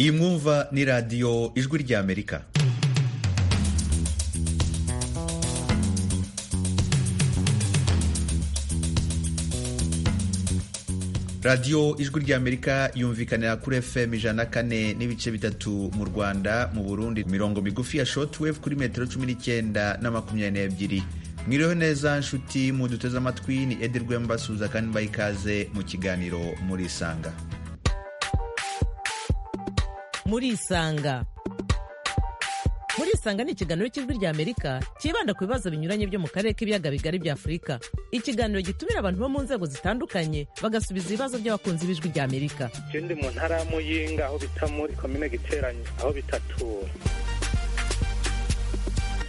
iyi mwumva ni radiyo ijwi ry'amerika radiyo ijwi ry'amerika yumvikanira kuri fm ijana kane n'ibice bitatu mu rwanda mu burundi mirongo migufi ya shotwave kuri metero cumi n'icyenda na makumyabiri n'ebyiri mwiriho neza nshuti muduteze amatwi ni edi rwemba suza kandi mbaha ikaze mu kiganiro murisanga murisanga murisanga ni ikiganiro cy'ijwi ry'amerika cyibanda ku bibazo binyuranye byo mu karere k'ibiyaga bigari bya afurika ikiganiro gitumira abantu bo mu nzego zitandukanye bagasubiza ibibazo by'abakunzi b'ijwi ry'amerika icyo ndi mu ntara ya muyinga aho bita muri komine giteranye aho bitatura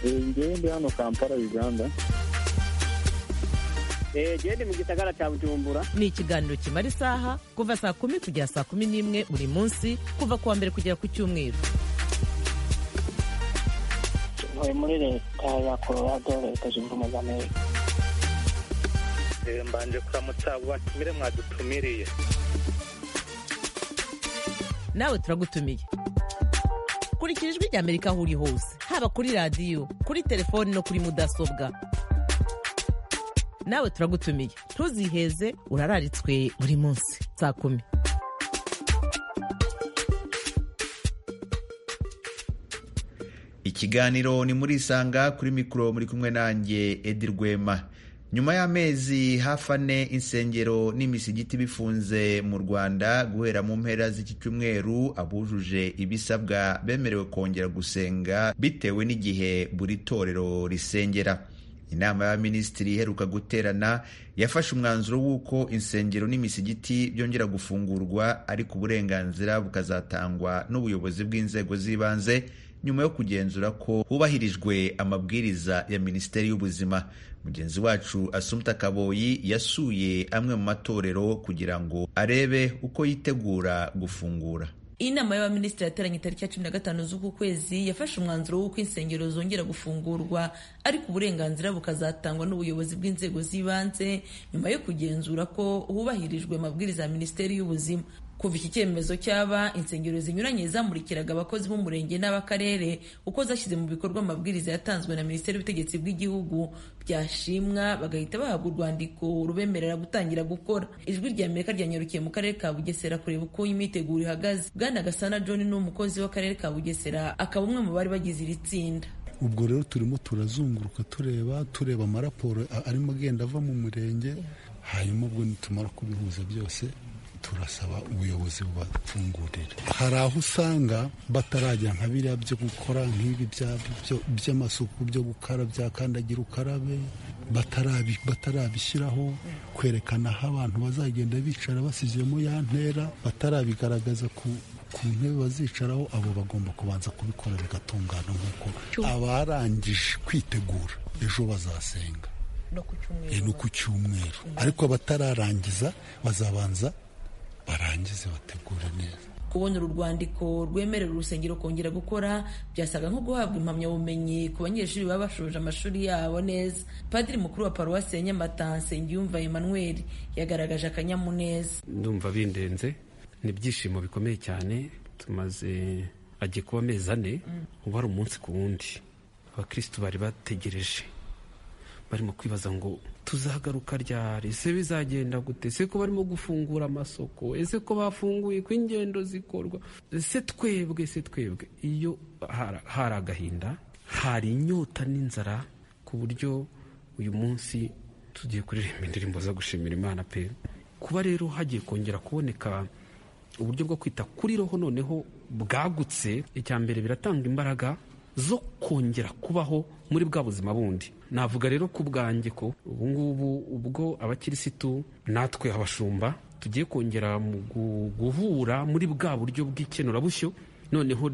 ngewe ndi hano kampala uganda gende mu gisagara cya bujumbura ni ikiganiro kimara isaha kuva saa kumi kugera saa kumi n'imwe buri munsi kuva ku wa mbere kugera ku cyumweru ntuye muri leta ya colorado leta zunze ubumwe za amerika mbanje kuramutsa abo batumire mwadutumiriye nawe turagutumiye kurikira ijwi ry'amerika aho uri hose haba kuri radiyo kuri telefoni no kuri mudasobwa nawe turagutumiye ntuziheze urararitswe buri munsi saa kumi ikiganiro ni murisanga kuri mikoro muri kumwe nanjye edi rwema nyuma y'amezi hafi ane insengero n'imisigiti bifunze mu rwanda guhera mu mpera z'iki cyumweru abujuje ibisabwa bemerewe kongera gusenga bitewe n'igihe buri torero risengera inama y'abaminisitiri iheruka guterana yafashe umwanzuro w'uko insengero n'imisigiti byongera gufungurwa ariko uburenganzira bukazatangwa n'ubuyobozi bw'inzego z'ibanze nyuma yo kugenzura ko hubahirijwe amabwiriza ya minisiteri y'ubuzima mugenzi wacu asumta kaboyi yasuye amwe mu matorero kugira ngo arebe uko yitegura gufungura inama y'abaminisitiri yateranye tariki ya cumi na gatanu z'uku kwezi yafashe umwanzuro w'uko insengero zongera gufungurwa ariko uburenganzira bukazatangwa n'ubuyobozi bw'inzego z'ibanze nyuma yo kugenzura ko hubahirijwe amabwiriza ya minisiteri y'ubuzima kuva iki cyemezo cyaba insengero zinyuranye zamurikiraga abakozi b'umurenge n'abakarere uko zashyize mu bikorwa amabwiriza yatanzwe na minisiteri y'ubutegetsi bw'igihugu byashimwa bagahita bahabwa urwandiko rubemerera gutangira gukora ijwi rya amerika ryanyarukiye mu karere ka bugesera kureba uko imyiteguro ihagaze bwana gasana john ni umukozi w'akarere ka bugesera akaba umwe mu bari bagize iri tsinda ubwo rero turimo turazunguruka tureba tureba amaraporo arimo agenda ava mu murenge hanyuma ubwo nitumara kubihuza byose turasaba ubuyobozi bubafungurira hari aho usanga batarajya nka biriya byo gukora nk'ibi by'amasuku byo gukara bya kandagira ukarabe batarabishyiraho kwerekana aho abantu bazagenda bicara basizemo ya ntera batarabigaragaza ku ku ntebe bazicaraho abo bagomba kubanza kubikora bigatungana nk'uko abarangije kwitegura ejo bazasenga ni ku cyumweru ariko batararangiza bazabanza barangize bategura neza kubona uru rwandiko rwemerera urusengero kongera gukora byasaga nko guhabwa impamyabumenyi ku banyeshuri baba bashoje amashuri yabo neza padiri mukuru wa paruwasi ya nyamata nsengiyumva emmanuel yagaragaje akanyamuneza ndumva bindenze ni ibyishimo bikomeye cyane tumaze agiye kuba amezi ane ubu ari umunsi ku wundi abakirisitu bari bategereje barimo kwibaza ngo tuzagaruka ryari ese bizagenda gute ese ko barimo gufungura amasoko ese ko bafunguye ko ingendo zikorwa ese twebwe se twebwe iyo hari agahinda hari inyota n'inzara ku buryo uyu munsi tugiye kuririmba indirimbo zo gushimira imana pe kuba rero hagiye kongera kuboneka uburyo bwo kwita kuri roho noneho bwagutse icya mbere biratanga imbaraga zo kongera kubaho muri bwa buzima bundi navuga rero ku bwanjye ko ubungubu ubwo abakirisitu natwe abashumba tugiye kongera mu guhura muri bwa buryo bw'ikenurabushyo noneho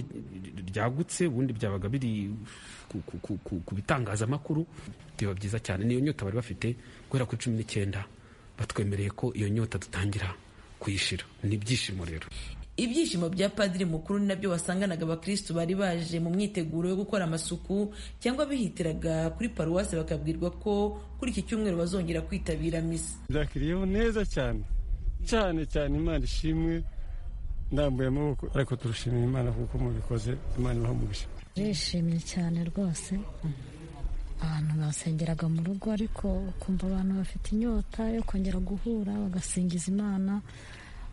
ryagutse ubundi byabaga biri ku bitangazamakuru biba byiza cyane niyo nyota bari bafite guhera kuri cumi n'icyenda batwemereye ko iyo nyota dutangira kuyishira ni ibyishimo rero ibyishimo bya padiri mukuru ni nabyo wasanganaga abakirisitu bari baje mu myiteguro yo gukora amasuku cyangwa bihitiraga kuri paruwasi bakabwirwa ko kuri iki cyumweru bazongera kwitabira misa byakiriyeho neza cyane cyane cyane imana ishimwe ndambuyemo uko ariko turushimira imana kuko mubikoze imana ibaha umugisha turishimye cyane rwose abantu basengeraga mu rugo ariko ukumva abantu bafite inyota yo kongera guhura bagasingiza imana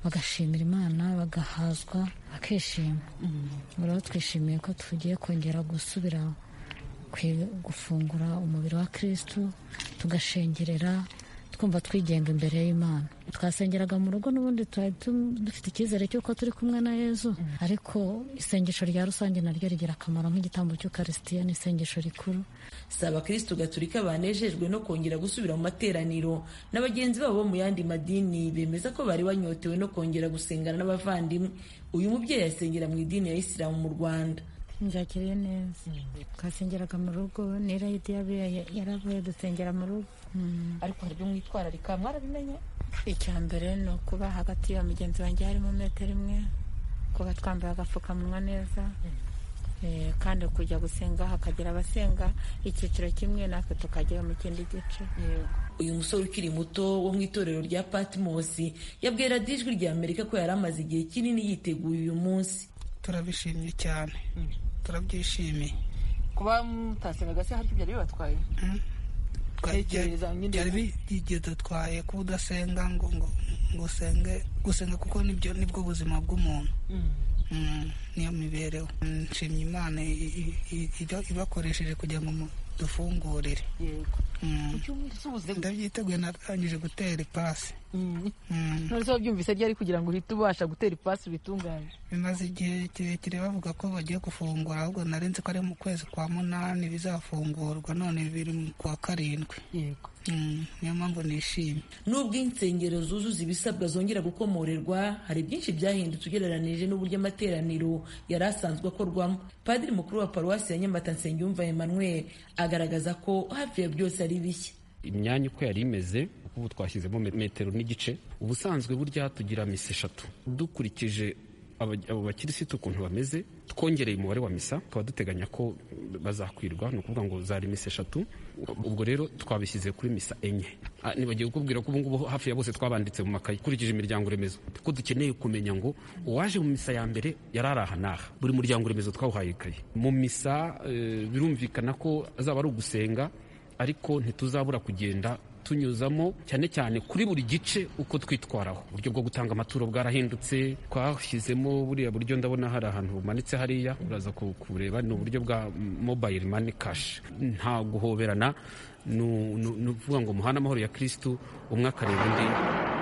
bagashimira imana bagahazwa bakishima rero twishimiye ko tugiye kongera gusubira gufungura umubiri wa kirisitu tugashengerera twumva twigenga imbere y'imana twasengeraga mu rugo n'ubundi twari dufite icyizere cy'uko turi kumwe na yezu ariko isengesho rya rusange naryo rigira akamaro nk'igitambo cy'ukarisitiya ni isengesho rikuru si abakirisitu gaturika banejejwe no kongera gusubira mu materaniro na bagenzi babo bo mu yandi madini bemeza ko bari banyotewe no kongera gusengana n'abavandimwe uyu mubyeyi yasengera mu idini ya isilamu mu rwanda njakiriye neza twasengeraga mu rugo n'irayidi yaravuye dusengera mu rugo ariko hari ibyo mwitwararika mwarabimenye icya mbere ni ukuba hagati ya mugenzi wanjye harimo metero imwe kuba twambaye agapfukamunwa neza kandi kujya gusenga hakagira abasenga icyiciro kimwe natwe tukagera mu kindi gice uyu musore ukiri muto wo mu itorero rya patimosi yabwiye radiyo ijwi rya amerika ko yari amaze igihe kinini yiteguye uyu munsi turabishimye cyane turabyishimiye kuba mutasengaga se hari ibyo byari bibatwaye byari byidutwaye kuba udasenga ngo ngo usenge gusenga kuko nibyo nibwo buzima bw'umuntu niyo mibereho nshimye imana ibakoresheje kugira ngo dufungurire ndabyiteguye natangije gutera ipasi ntuzi wabyumvise ryari kugira ngo uhite ubasha gutera ipasi bitunganye bimaze igihe kirekire bavuga ko bagiye gufungura ahubwo narenze ko ari mu kwezi kwa munani bizafungurwa none biri ku wa karindwi niyo mpamvu nishimye nubwo insengero zuzuza ibisabwa zongera gukomorerwa hari byinshi byahindutse ugereranije n'uburyo amateraniro yari asanzwe akorwamo padiri mukuru wa paruwasi ya nyamata nsengiyumva emmanuel agaragaza ko hafi ya byose ari bishya imyanya uko yari imeze ubu twashyizemo metero n'igice ubusanzwe burya tugira misa eshatu dukurikije abo bakirisitu ukuntu bameze twongereye umubare wa misa tukaba duteganya ko bazakwirwa ni ukuvuga ngo zari misa eshatu ubwo rero twabishyize kuri misa enye nibagiwe kukubwira ko ubungubu hafi ya bose twabanditse mu makayi ukurikije imiryango remezo kuko dukeneye kumenya ngo uwaje mu misa ya mbere yari aha n'aha buri muryango remezo twawuhaye ikayi mu misa birumvikana ko azaba ari ugusenga ariko ntituzabura kugenda tunyuzamo cyane cyane kuri buri gice uko twitwaraho uburyo bwo gutanga amaturo bwarahindutse twashyizemo buriya buryo ndabona hari ahantu bumanitse hariya uraza kubureba ni uburyo bwa mobayiro mani kashi nta guhoberana ni ukuvuga ngo muhane amahoro ya kirisitu umwe akareba undi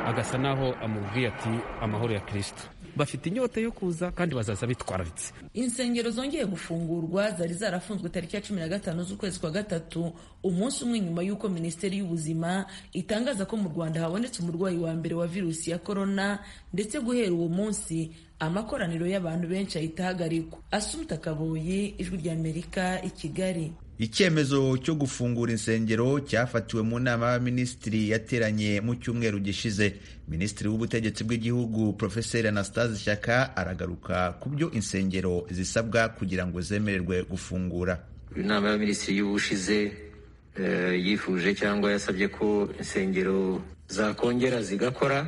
agasa naho amubwiye ati amahoro ya kirisitu bafite inyota yo kuza kandi bazaza bitwararitse insengero zongeye gufungurwa zari zarafunzwe tariki ya cumi na gatanu z'ukwezi kwa gatatu umunsi umwe nyuma y'uko minisiteri y'ubuzima itangaza ko mu rwanda habonetse umurwayi wa mbere wa virusi ya korona ndetse guhera uwo munsi amakoraniro y'abantu benshi ahita ahagarikwa asumuta kaboyi ijwi rya amerika i kigali icyemezo cyo gufungura insengero cyafatiwe mu nama y'abaminisitiri yateranye mu cyumweru gishize minisitiri w'ubutegetsi bw'igihugu profeseri anastase shyaka aragaruka ku byo insengero zisabwa kugira ngo zemererwe gufungura inama y'abaminisitiri y'ubushize yifuje cyangwa yasabye ko insengero zakongera zigakora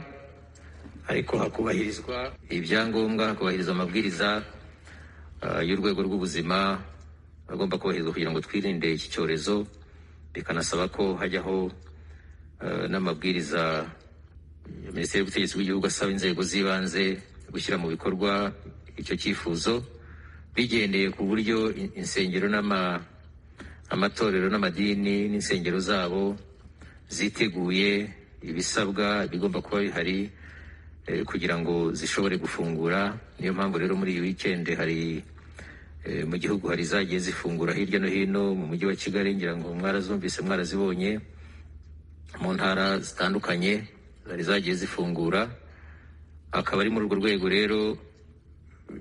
ariko hakubahirizwa ibyangombwa hakubahirizwa amabwiriza y'urwego rw'ubuzima agomba kubahirizwa kugira ngo twirinde iki cyorezo bikanasaba ko hajyaho n'amabwiriza ya minisiteri y'ubutegetsi bw'igihugu asaba inzego z'ibanze gushyira mu bikorwa icyo cyifuzo bigendeye ku buryo insengero amatorero n'amadini n'insengero zabo ziteguye ibisabwa bigomba kuba bihari kugira ngo zishobore gufungura niyo mpamvu rero muri iyi wikendi hari mu gihugu hari zagiye zifungura hirya no hino mu mujyi wa kigali ngira ngo mwarazumvise mwarazibonye mu ntara zitandukanye hari zagiye zifungura akaba ari muri urwo rwego rero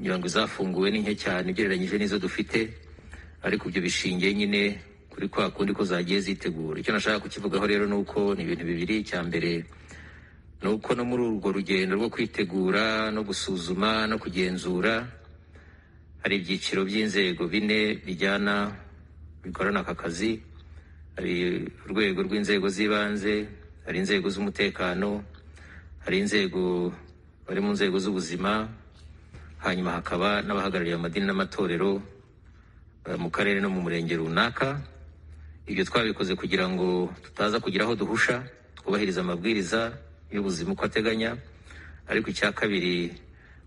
ngira ngo zafunguwe ni nke cyane ugereranyije n'izo dufite ariko ibyo bishingiye nyine kuri kwa kundi ko zagiye zitegura icyo nashaka kukivugaho rero ni uko ni ibintu bibiri icya mbere ni uko no muri urwo rugendo rwo kwitegura no gusuzuma no kugenzura hari ibyiciro by'inzego bine bijyana bikorana aka kazi hari urwego rw'inzego z'ibanze hari inzego z'umutekano hari inzego bari mu nzego z'ubuzima hanyuma hakaba n'abahagarariye amadini n'amatorero eh, mu karere no mu murenge runaka ibyo twabikoze kugira ngo tutaza kugira aho duhusha twubahiriza amabwiriza y'ubuzima uko ateganya ariko icya kabiri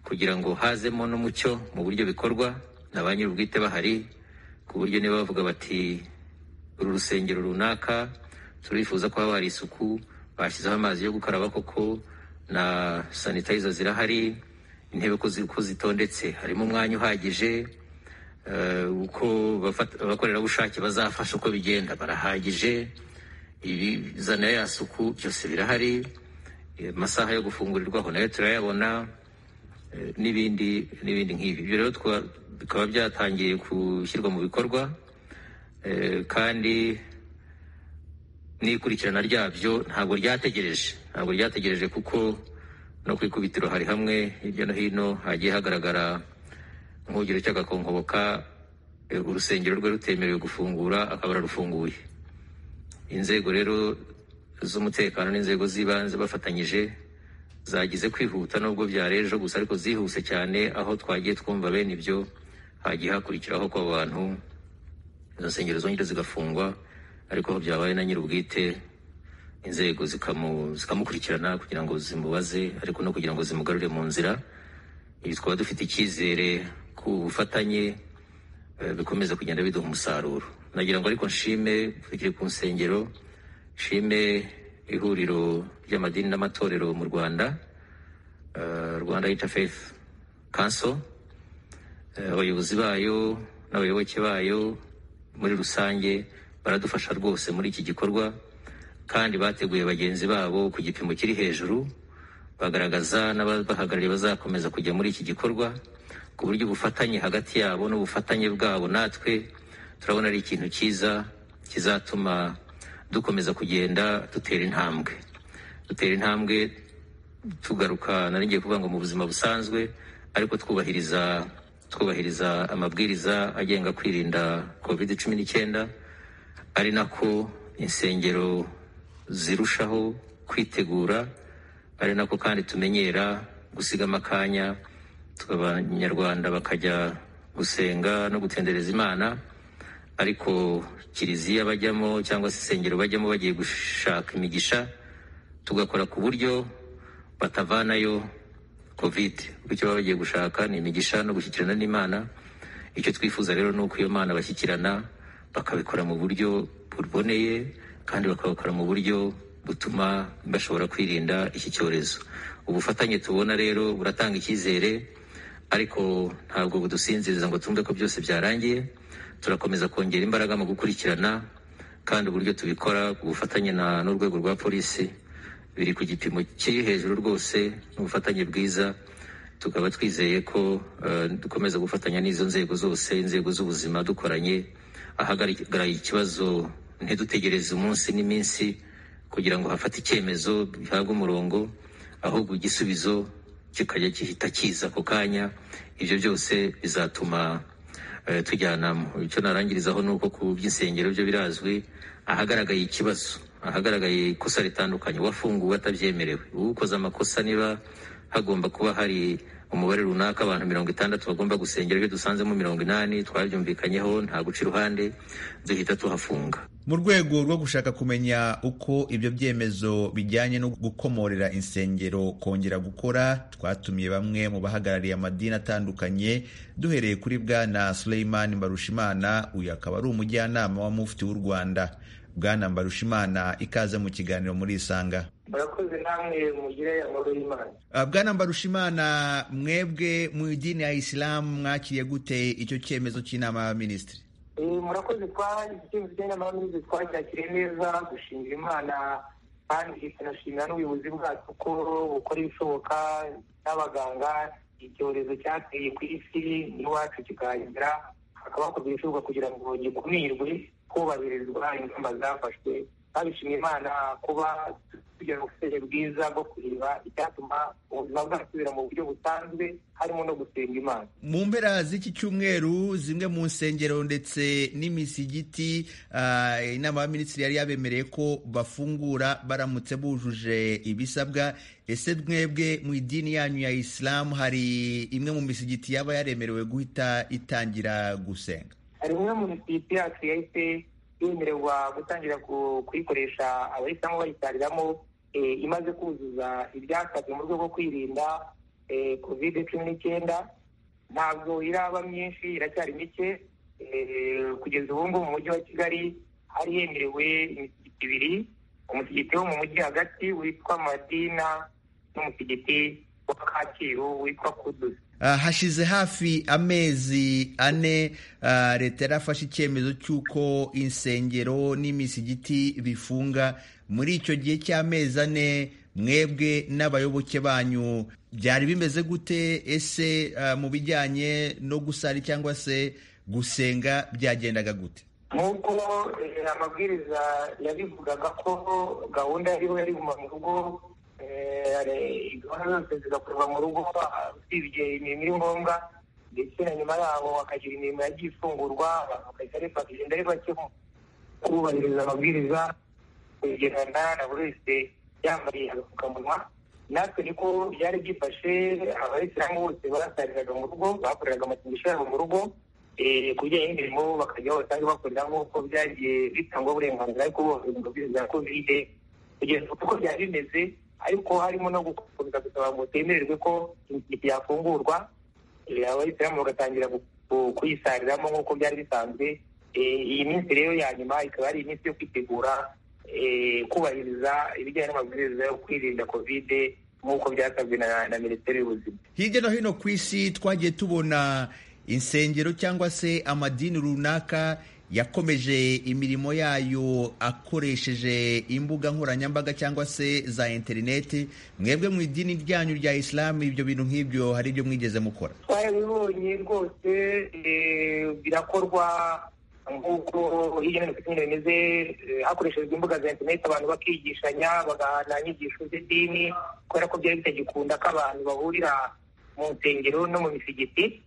kugira ngo hazemo n'umucyo mu buryo bikorwa na ba nyir'ubwite bahari ku buryo niba bavuga bati uru rusengero runaka turifuza ko haba hari isuku bashyizeho amazi yo gukaraba koko na sanitayiza zirahari intebe ko zi- ko zitondetse harimo umwanya uhagije eh, uko bafata- abakorerabushake bazafasha uko bigenda barahagije ibizana ya suku byose birahari eh, amasaha yo gufungurirwaho nayo turayabona eh, n'ibindi n'ibindi nk'ibi ibyo rero tukaba- bikaba byatangiye gushyirwa mu bikorwa eh, kandi n'ikurikirana ryabyo ntabwo ryategereje ntabwo ryategereje kuko no ku ikubitiro hari hamwe hirya no hino hagiye hagaragara nk'urugero cy'agakongoboka eh, urusengero rwe rutemerewe gufungura akaba ararufunguye inzego rero z'umutekano n'inzego z'ibanze bafatanyije zagize kwihuta nubwo byari ejo gusa ariko zihuse cyane aho twagiye twumva bene ibyo hagiye hakurikiraho ko abo bantu izo nsengero zongera zigafungwa ariko aho byabaye na nyir'ubwite inzego zikamu- zikamukurikirana kugira ngo zimubaze ariko no kugira ngo zimugarure mu nzira ibi twaba dufite icyizere ku bufatanye eh, bikomeza kugenda biduha umusaruro nagira ngo ariko nshime tukiri ku nsengero nshime ihuriro ry'amadini n'amatorero mu rwanda eh, rwanda interfaith council Eh, abayobozi bayo n'abayoboke bayo muri rusange baradufasha rwose muri iki gikorwa kandi bateguye bagenzi babo ku gipimo kiri hejuru bagaragaza n'ababahagarariye bazakomeza kujya muri iki gikorwa ku buryo ubufatanye hagati yabo n'ubufatanye bwabo natwe turabona ari ikintu cyiza kizatuma dukomeza kugenda dutera intambwe dutera intambwe tugaruka nari ngiye kuvuga ngo mu buzima busanzwe ariko twubahiriza twubahiriza amabwiriza agenga kwirinda covid cumi n'icyenda ari nako insengero zirushaho kwitegura ari nako kandi tumenyera gusigamo akanya abanyarwanda bakajya gusenga no gutendereza imana ariko kiliziya bajyamo cyangwa se insengero bajyamo bagiye gushaka imigisha tugakora ku buryo batavanayo covid kuko icyo baba bagiye gushaka ni imigisha no gushyikirana n'imana icyo twifuza rero ni uko iyo mana bashyikirana bakabikora mu buryo buboneye kandi bakabikora mu buryo butuma bashobora kwirinda iki cyorezo ubufatanye tubona rero buratanga icyizere ariko ntabwo budusinziriza ngo twumve ko byose byarangiye turakomeza kongera imbaraga mu gukurikirana kandi uburyo tubikora ku bufatanye na n'urwego rwa polisi biri ku gipimo kiri hejuru rwose n'ubufatanye bwiza tukaba twizeye ko eh, dukomeza gufatanya n'izo nzego zose inzego z'ubuzima dukoranye ahagaragaraye ikibazo ntidutegereze umunsi n'iminsi kugira ngo hafate icyemezo gihabwe umurongo ahubwo igisubizo kikajya gihita kiza ako kanya ibyo byose bizatuma eh, tujyanamo icyo narangirizaho ni uko ku by'insengero byo birazwi ahagaragaye ikibazo ahagaragaye ikosa ritandukanye uwafunguwe atabyemerewe ukoze amakosa niba hagomba kuba hari umubare runaka abantu mirongo itandatu bagomba gusengera ibyo dusanzemo mirongo inani twabyumvikanyeho nta guca iruhande duhita tuhafunga mu rwego rwo gushaka kumenya uko ibyo byemezo bijyanye no gukomorera insengero kongera gukora twatumiye bamwe mu bahagarariye amadini atandukanye duhereye kuri bwana Suleiman Mbarushimana uyu akaba ari umujyanama wa mufti w'u Rwanda bwana Mbarushimana ikaze mu kiganiro muri Isanga murakoze namwe mugire amahoro y'imana Ah, bwana Mbarushimana mwebwe mu idini ya Isilamu mwakiriye gute icyo cyemezo cy'inama y'abaminisitiri Eh, murakoze kwa icyemezo cy'inama y'abayobozi twacyakiriye neza dushimira imana kandi tunashimira n'ubuyobozi bwacu ko bukora ibishoboka n'abaganga icyorezo cyateye ku isi n'iwacu kikagira hakaba hakorwa ibishoboka kugira ngo gikumirwe hubahirizwa ingamba zafashwe twabishimiye imana kuba kugira ngo ubuseje bwiza bwo kureba icyatuma ubuzima bwasubira mu buryo busanzwe harimo no gusenga imana mu mpera z'iki cyumweru zimwe mu nsengero ndetse n'imisigiti ah, inama y'abaminisitiri yari yabemereye ko bafungura baramutse bujuje ibisabwa ese mwebwe mu idini yanyu ya isilamu hari imwe mu misigiti yaba yaremerewe guhita itangira gusenga hari umwe mu misigiti yacu yahise yemererwa gutangira ku- kuyikoresha abayisamo bayitariramo eh, imaze kuzuza ibyasabwe mu rwego rwo kwirinda kovide cumi n'icyenda ntabwo iraba myinshi iracyari mike eh, kugeza ubu ngubu mu mujyi wa kigali hari hemerewe imisigiti ibiri umusigiti wo mu mujyi hagati witwa madina n'umusigiti wa kacyiru witwa kuduzi Ah, hashize hafi amezi ane ah, leta yarafashe icyemezo cy'uko insengero n'imisigiti bifunga muri icyo gihe cy'amezi ane mwebwe n'abayoboke banyu byari bimeze gute ese ah, mu bijyanye no gusari cyangwa se gusenga byagendaga gute nk'uko eh, amabwiriza yabivugaga ko gahunda yariho yari kuguma mu rugo eh, hari- gahunda zose zigakorwa mu rugo ah, usibye imirimo iri ngombwa ndetse na nyuma yaho hakagira imirimo yagiye ifungurwa abantu bakajya reba- bakagenda ari bake mu kubahiriza amabwiriza kwegerana na buri wese yambariye agapfukamunwa natwe niko byari byifashe abayisilamu bose barasariraga mu rugo bakoreraga amasengesho yabo mu rugo Eh, ku bijyanye n'imirimo bakajya aho basanzwe bakorera nk'uko byagiye bitangwa uburenganzira ariko bose mu mabwiriza ya kovide kugeza ubu uko byari bimeze ariko harimo no gukomeza gusaba ngo temererwe ko imisigiti yafungurwa Eh, abayisilamu bagatangira gu- gu- kuyisariramo nk'uko byari bisanzwe Eh, iyi minsi rero ya nyuma ikaba ari iminsi yo kwitegura eh, kubahiriza ibijyanye n'amabwiriza yo kwirinda kovide nk'uko byasabwe na- na minisiteri y'ubuzima hirya no hino ku isi twagiye tubona insengero cyangwa se amadini runaka yakomeje imirimo yayo akoresheje imbuga nkoranyambaga cyangwa se za interineti mwebwe mu idini ryanyu rya isilamu ibyo bintu nk'ibyo hari ibyo mwigeze mukora twarabibonye rwose eh, birakorwa nk'uko hirya no hino ku isi nyine bimeze eh, hakoreshejwe imbuga za interineti abantu bakigishanya bagahana inyigisho z'idini kubera ko byari bitagikunda ko abantu bahurira mu nsengero no mu misigiti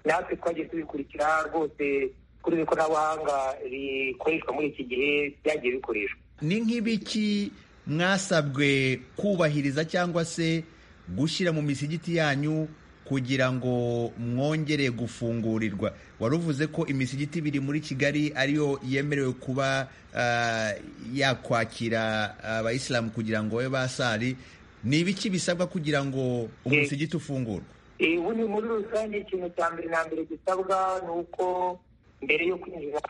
natwe twagiye tubikurikira rwose kuri ikoranabuhanga rikoreshwa muri iki gihe byagiye bikoreshwa ni nk'ibiki mwasabwe kubahiriza cyangwa se gushyira mu misigiti yanyu kugira ngo mwongere gufungurirwa wari uvuze ko imisigiti ibiri muri kigali ariyo yemerewe kuba ah, yakwakira abayisilamu kugira ngo babe basari ni ibiki bisabwa kugira ngo umusigiti ufungurwe Eh, ubundi muri rusange ikintu cya mbere na mbere gisabwa ni uko mbere yo kwinjira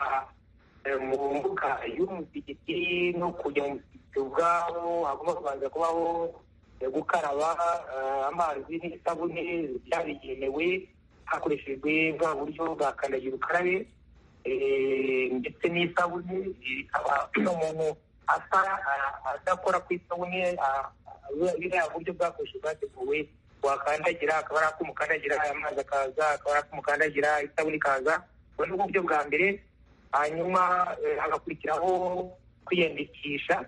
eh, mu mbuga y'umusigiti no kujya mu musigiti ubwawo hagomba kubanza kubaho eh, gukaraba eh, amazi n'isabune byabigenewe hakoreshejwe bwa buryo bwa kandagira ukarabe eh, ndetse n'isabune eh, akaba umuntu asa a- adakora ku isabune a- a- biriya buryo bwakoreshejwe bwateguwe wakandagira akaba ari akumukandagira amazi akaza akaba ari akumukandagira isabune ikaza ubwo ni bwo buryo bwa mbere hanyuma eh, hagakurikiraho kwiyandikisha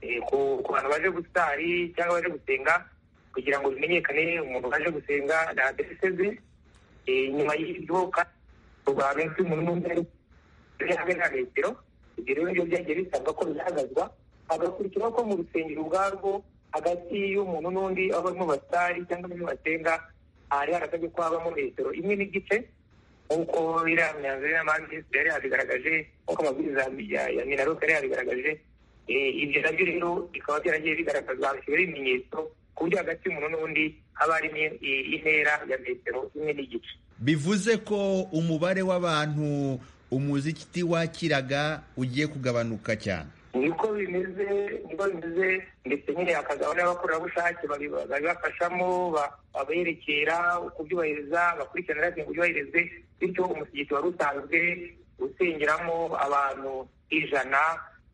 eh, ku ku bantu baje gusari cyangwa baje gusenga kugira ngo bimenyekane umuntu waje gusenga na aderese ze Eh, nyuma y'ibyo kandi rwa benshi umuntu n'undi ari buri hamwe na metero ibyo rero nibyo byagiye bisabwa ko bihagazwa hagakurikiraho ko mu rusengero ubwarwo hagati y'umuntu n'undi aho barimo basari cyangwa barimo basenga hari harasabye ko habamo metero imwe n'igice nk'uko iriya myanzuro y'amazi yari yabigaragaje nk'uko amabwiriza ya ya minaruka yari yabigaragaje Eh, ibyo nabyo rero bikaba byaragiye bigaragazwa hashyiraho ibimenyetso ku buryo hagati y'umuntu n'undi haba harimo i- intera ya metero imwe n'igice bivuze ko umubare w'abantu umuziki wakiraga ugiye kugabanuka cyane niko bimeze niko bimeze ndetse nyine hakazaba n'abakorerabushake babi- babibafashamo ba- baberekera kubyubahiriza bakurikiranira kugira ngo byubahirizwe bityo umusigiti wari usanzwe usengeramo abantu ijana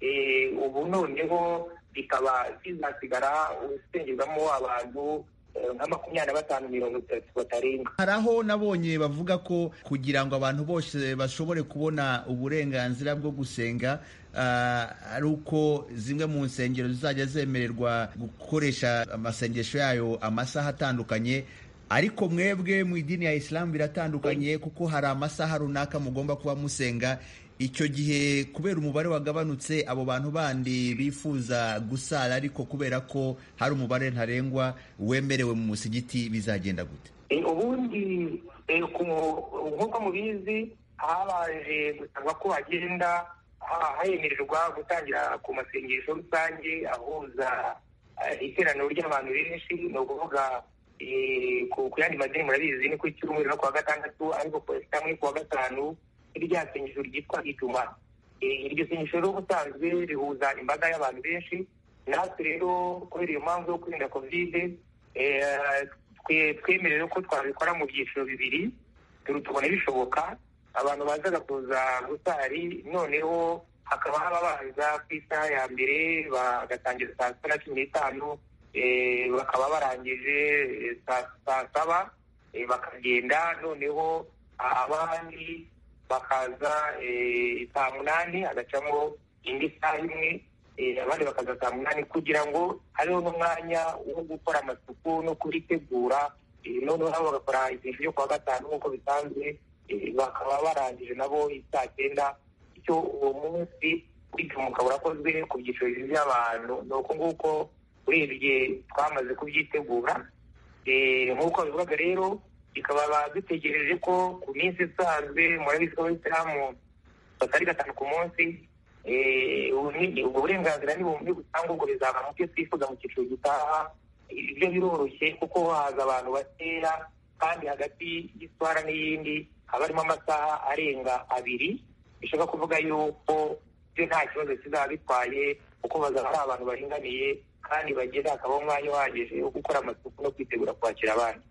eh, ubu noneho bikaba bizasigara usengerwamo abantu eh, nka makumyabiri na batanu mirongo itatu batarenga hari aho nabonye bavuga ko kugira ngo abantu bose bashobore kubona uburenganzira bwo gusenga ari uko zimwe mu nsengero zizajya zemererwa gukoresha amasengesho yayo amasaha atandukanye ariko mwebwe mu idini ya isilamu biratandukanye kuko hari amasaha runaka mugomba kuba musenga icyo gihe kubera umubare wagabanutse abo bantu bandi bifuza gusara ariko kubera ko hari umubare ntarengwa wemerewe mu musigiti bizagenda gute ubundi nk'uko mubizi habaje gusabwa ko hagenda hayemererwa gutangira ku masengesho rusange ahuza iteraniro ry'abantu benshi ni ukuvuga ku yandi madini murabizi ni ku icyumweru no kuwa gatandatu ariko ku kamwe kuwa gatanu rya sengesho ryitwa ijuma iryo sengesho rero ubusanzwe rihuza imbaga y'abantu benshi natwe rero kubera iyo mpamvu yo kwirinda kovide twemerewe ko twabikora mu byiciro bibiri tubona bishoboka abantu bazaga kuza gusari noneho hakaba haba baza ku isaha ya mbere bagatangira saa sita na cumi n'itanu bakaba barangije saa saba bakagenda noneho abandi bakaza saa munani hagacamo indi saha imwe abandi bakaza saa munani kugira ngo hariho n'umwanya wo gukora amasuku no kuritegura noneho nabo bagakora ikintu cyo kuwa gatanu nk'uko bisanzwe bakaba barangije nabo saa cyenda icyo uwo munsi w'igihugu ukaba urakozwe ku byiciro by'abantu ni uko nguko urebye twamaze kubyitegura nk'uko bivuga rero bikaba dutegereje ko ku minsi isanzwe murabizi ko abayisilamu batari gatanu ku munsi ubwo burenganzira n'ibihumbi butanga ubwo bizaba mu byo twifuza mu cyiciro gitaha ibyo biroroshye kuko haza abantu batera kandi hagati y'iswara n'iyindi haba harimo amasaha arenga abiri bishaka kuvuga yuko byo nta kibazo kizaba bitwaye kuko bazaba ari abantu baringaniye kandi bagenda hakaba umwanya uhagije wo gukora amasuku no kwitegura kwakira abandi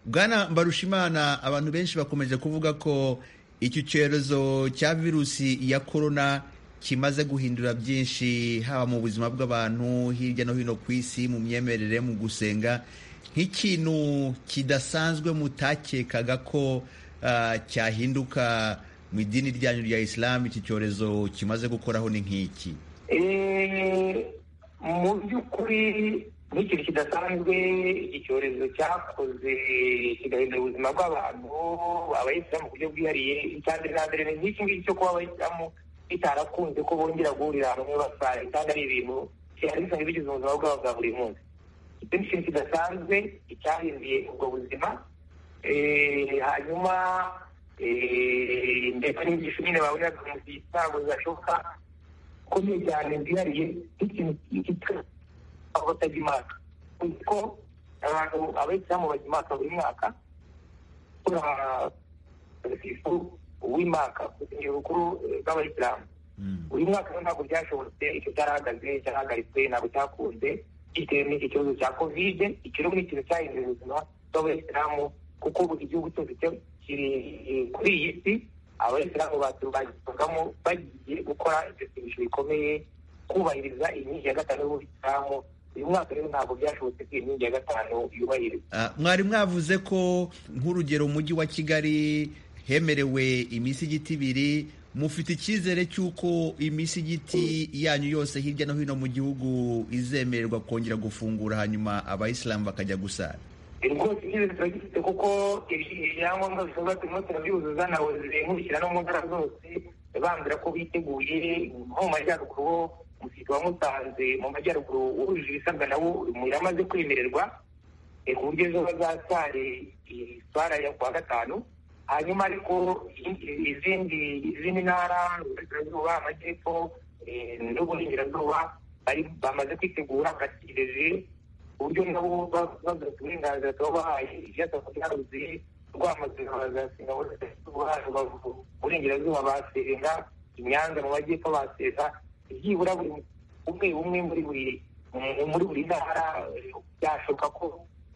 bwana mbarushimana abantu benshi bakomeje kuvuga ko iki cyorezo cya virusi ya korona kimaze guhindura byinshi haba mu buzima bw'abantu hirya no hino ku isi mu myemerere mu gusenga nk'ikintu kidasanzwe mutakekaga ko cyahinduka mu idini ryanyu rya isilamu iki cyorezo kimaze gukoraho ni nk'iki mu by'ukuri n'ikintu kidasanzwe iki cyorezo cyakoze kigahindura ubuzima bw'abantu abayisilamu ku buryo bwihariye icyambere na mbere nk'iki ngiki cyo kuba abayisilamu bitarakunze ko bongera guhurira hamwe basara kandi ari ibintu byari bisanzwe bigize ubuzima bwabo bwa buri munsi icyo ni ikintu kidasanzwe icyahinduye ubwo buzima hanyuma ndetse n'inyigisho nyine baboneraga mu gihe ntabwo zidashoboka ukomeye cyane bwihariye nk'ikintu cyitwa batajya imaka kuko abantu abayisilamu bajya imaka buri mwaka kuri abakirisitu w'imaka urusengero rukuru rw'abayisilamu buri mwaka rero ntabwo byashobotse icyo cyarahagaze cyarahagaritswe ntabwo cyakunze bitewe n'iki kibazo cya kovide iki rero ni ikintu cyahindura ubuzima bw'abayisilamu kuko buri gihugu cyose kiri kuri iyi si abayisilamu batubagamo bagiye gukora ibyo sengesho bikomeye kubahiriza inkingi ya gatanu y'ubuyisilamu uyu mwaka rero ntabwo byashobotse ko inkingi ya gatanu yubahirizwa mwari mwavuze ko nk'urugero umujyi wa kigali hemerewe imisigiti ibiri mufite icyizere cy'uko imisigiti yanyu yose hirya no hino mu gihugu izemererwa kongera gufungura hanyuma abayisilamu bakajya gusara rwose icyizere turagifite kuko ibyangombwa bisabwa turimo turabyuzuza nawe zirenkurikira no mu ntara zose bandura ko biteguye nko mu majyaruguru umusirikare wa musanze mu majyaruguru wujuje ibisabwa nawo yaramaze kwemererwa ku buryo ejo bazasare iswara ya kuwa gatanu hanyuma ariko izindi izindi ntara uburasirazuba amajyepfo n'uburengerazuba bamaze kwitegura bategereje uburyo nabo bagarutse uburenganzira tuba bahaye ibyasabwa byaruzuye rwamazina bazasenga rubavu burengerazuba basenga inyanza mu majyepfo basenga byibura buri umwe umwe muri buri muri buri ntara byashoboka ko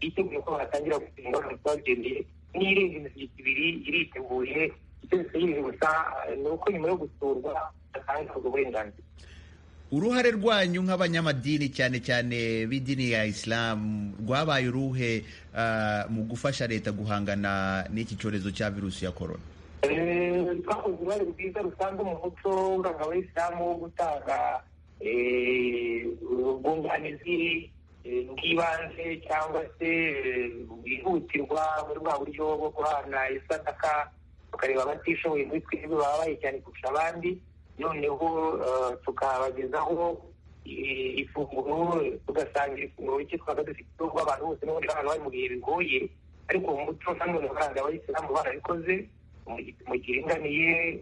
biteguye ko batangira gusenga bagendeye n'irenga imisigiti ibiri iriteguye icyo bisigaye gusa ni uko nyuma yo gusurwa batanga ubwo burenganzira uruhare rwanyu nk'abanyamadini cyane cyane b'idini ya isilamu rwabaye uruhe mu gufasha leta guhangana n'iki cyorezo cya virusi ya korona birori twakoze uruhare rwiza rusanzwe mu muco w'uranga w'isilamu wo gutanga ubwunganizi bw'ibanze cyangwa se bwihutirwa muri bwa buryo bwo guhana isadaka tukareba abatishoboye muri twebwe babaye cyane kurusha abandi noneho tukabagezaho ifunguro tugasangira ifunguro rike twaba dufite ubwo abantu bose n'ubundi bari bari mu bihe bigoye ariko uwo muco nta n'umuntu ubaranga abayisilamu barabikoze mu gihe inganiye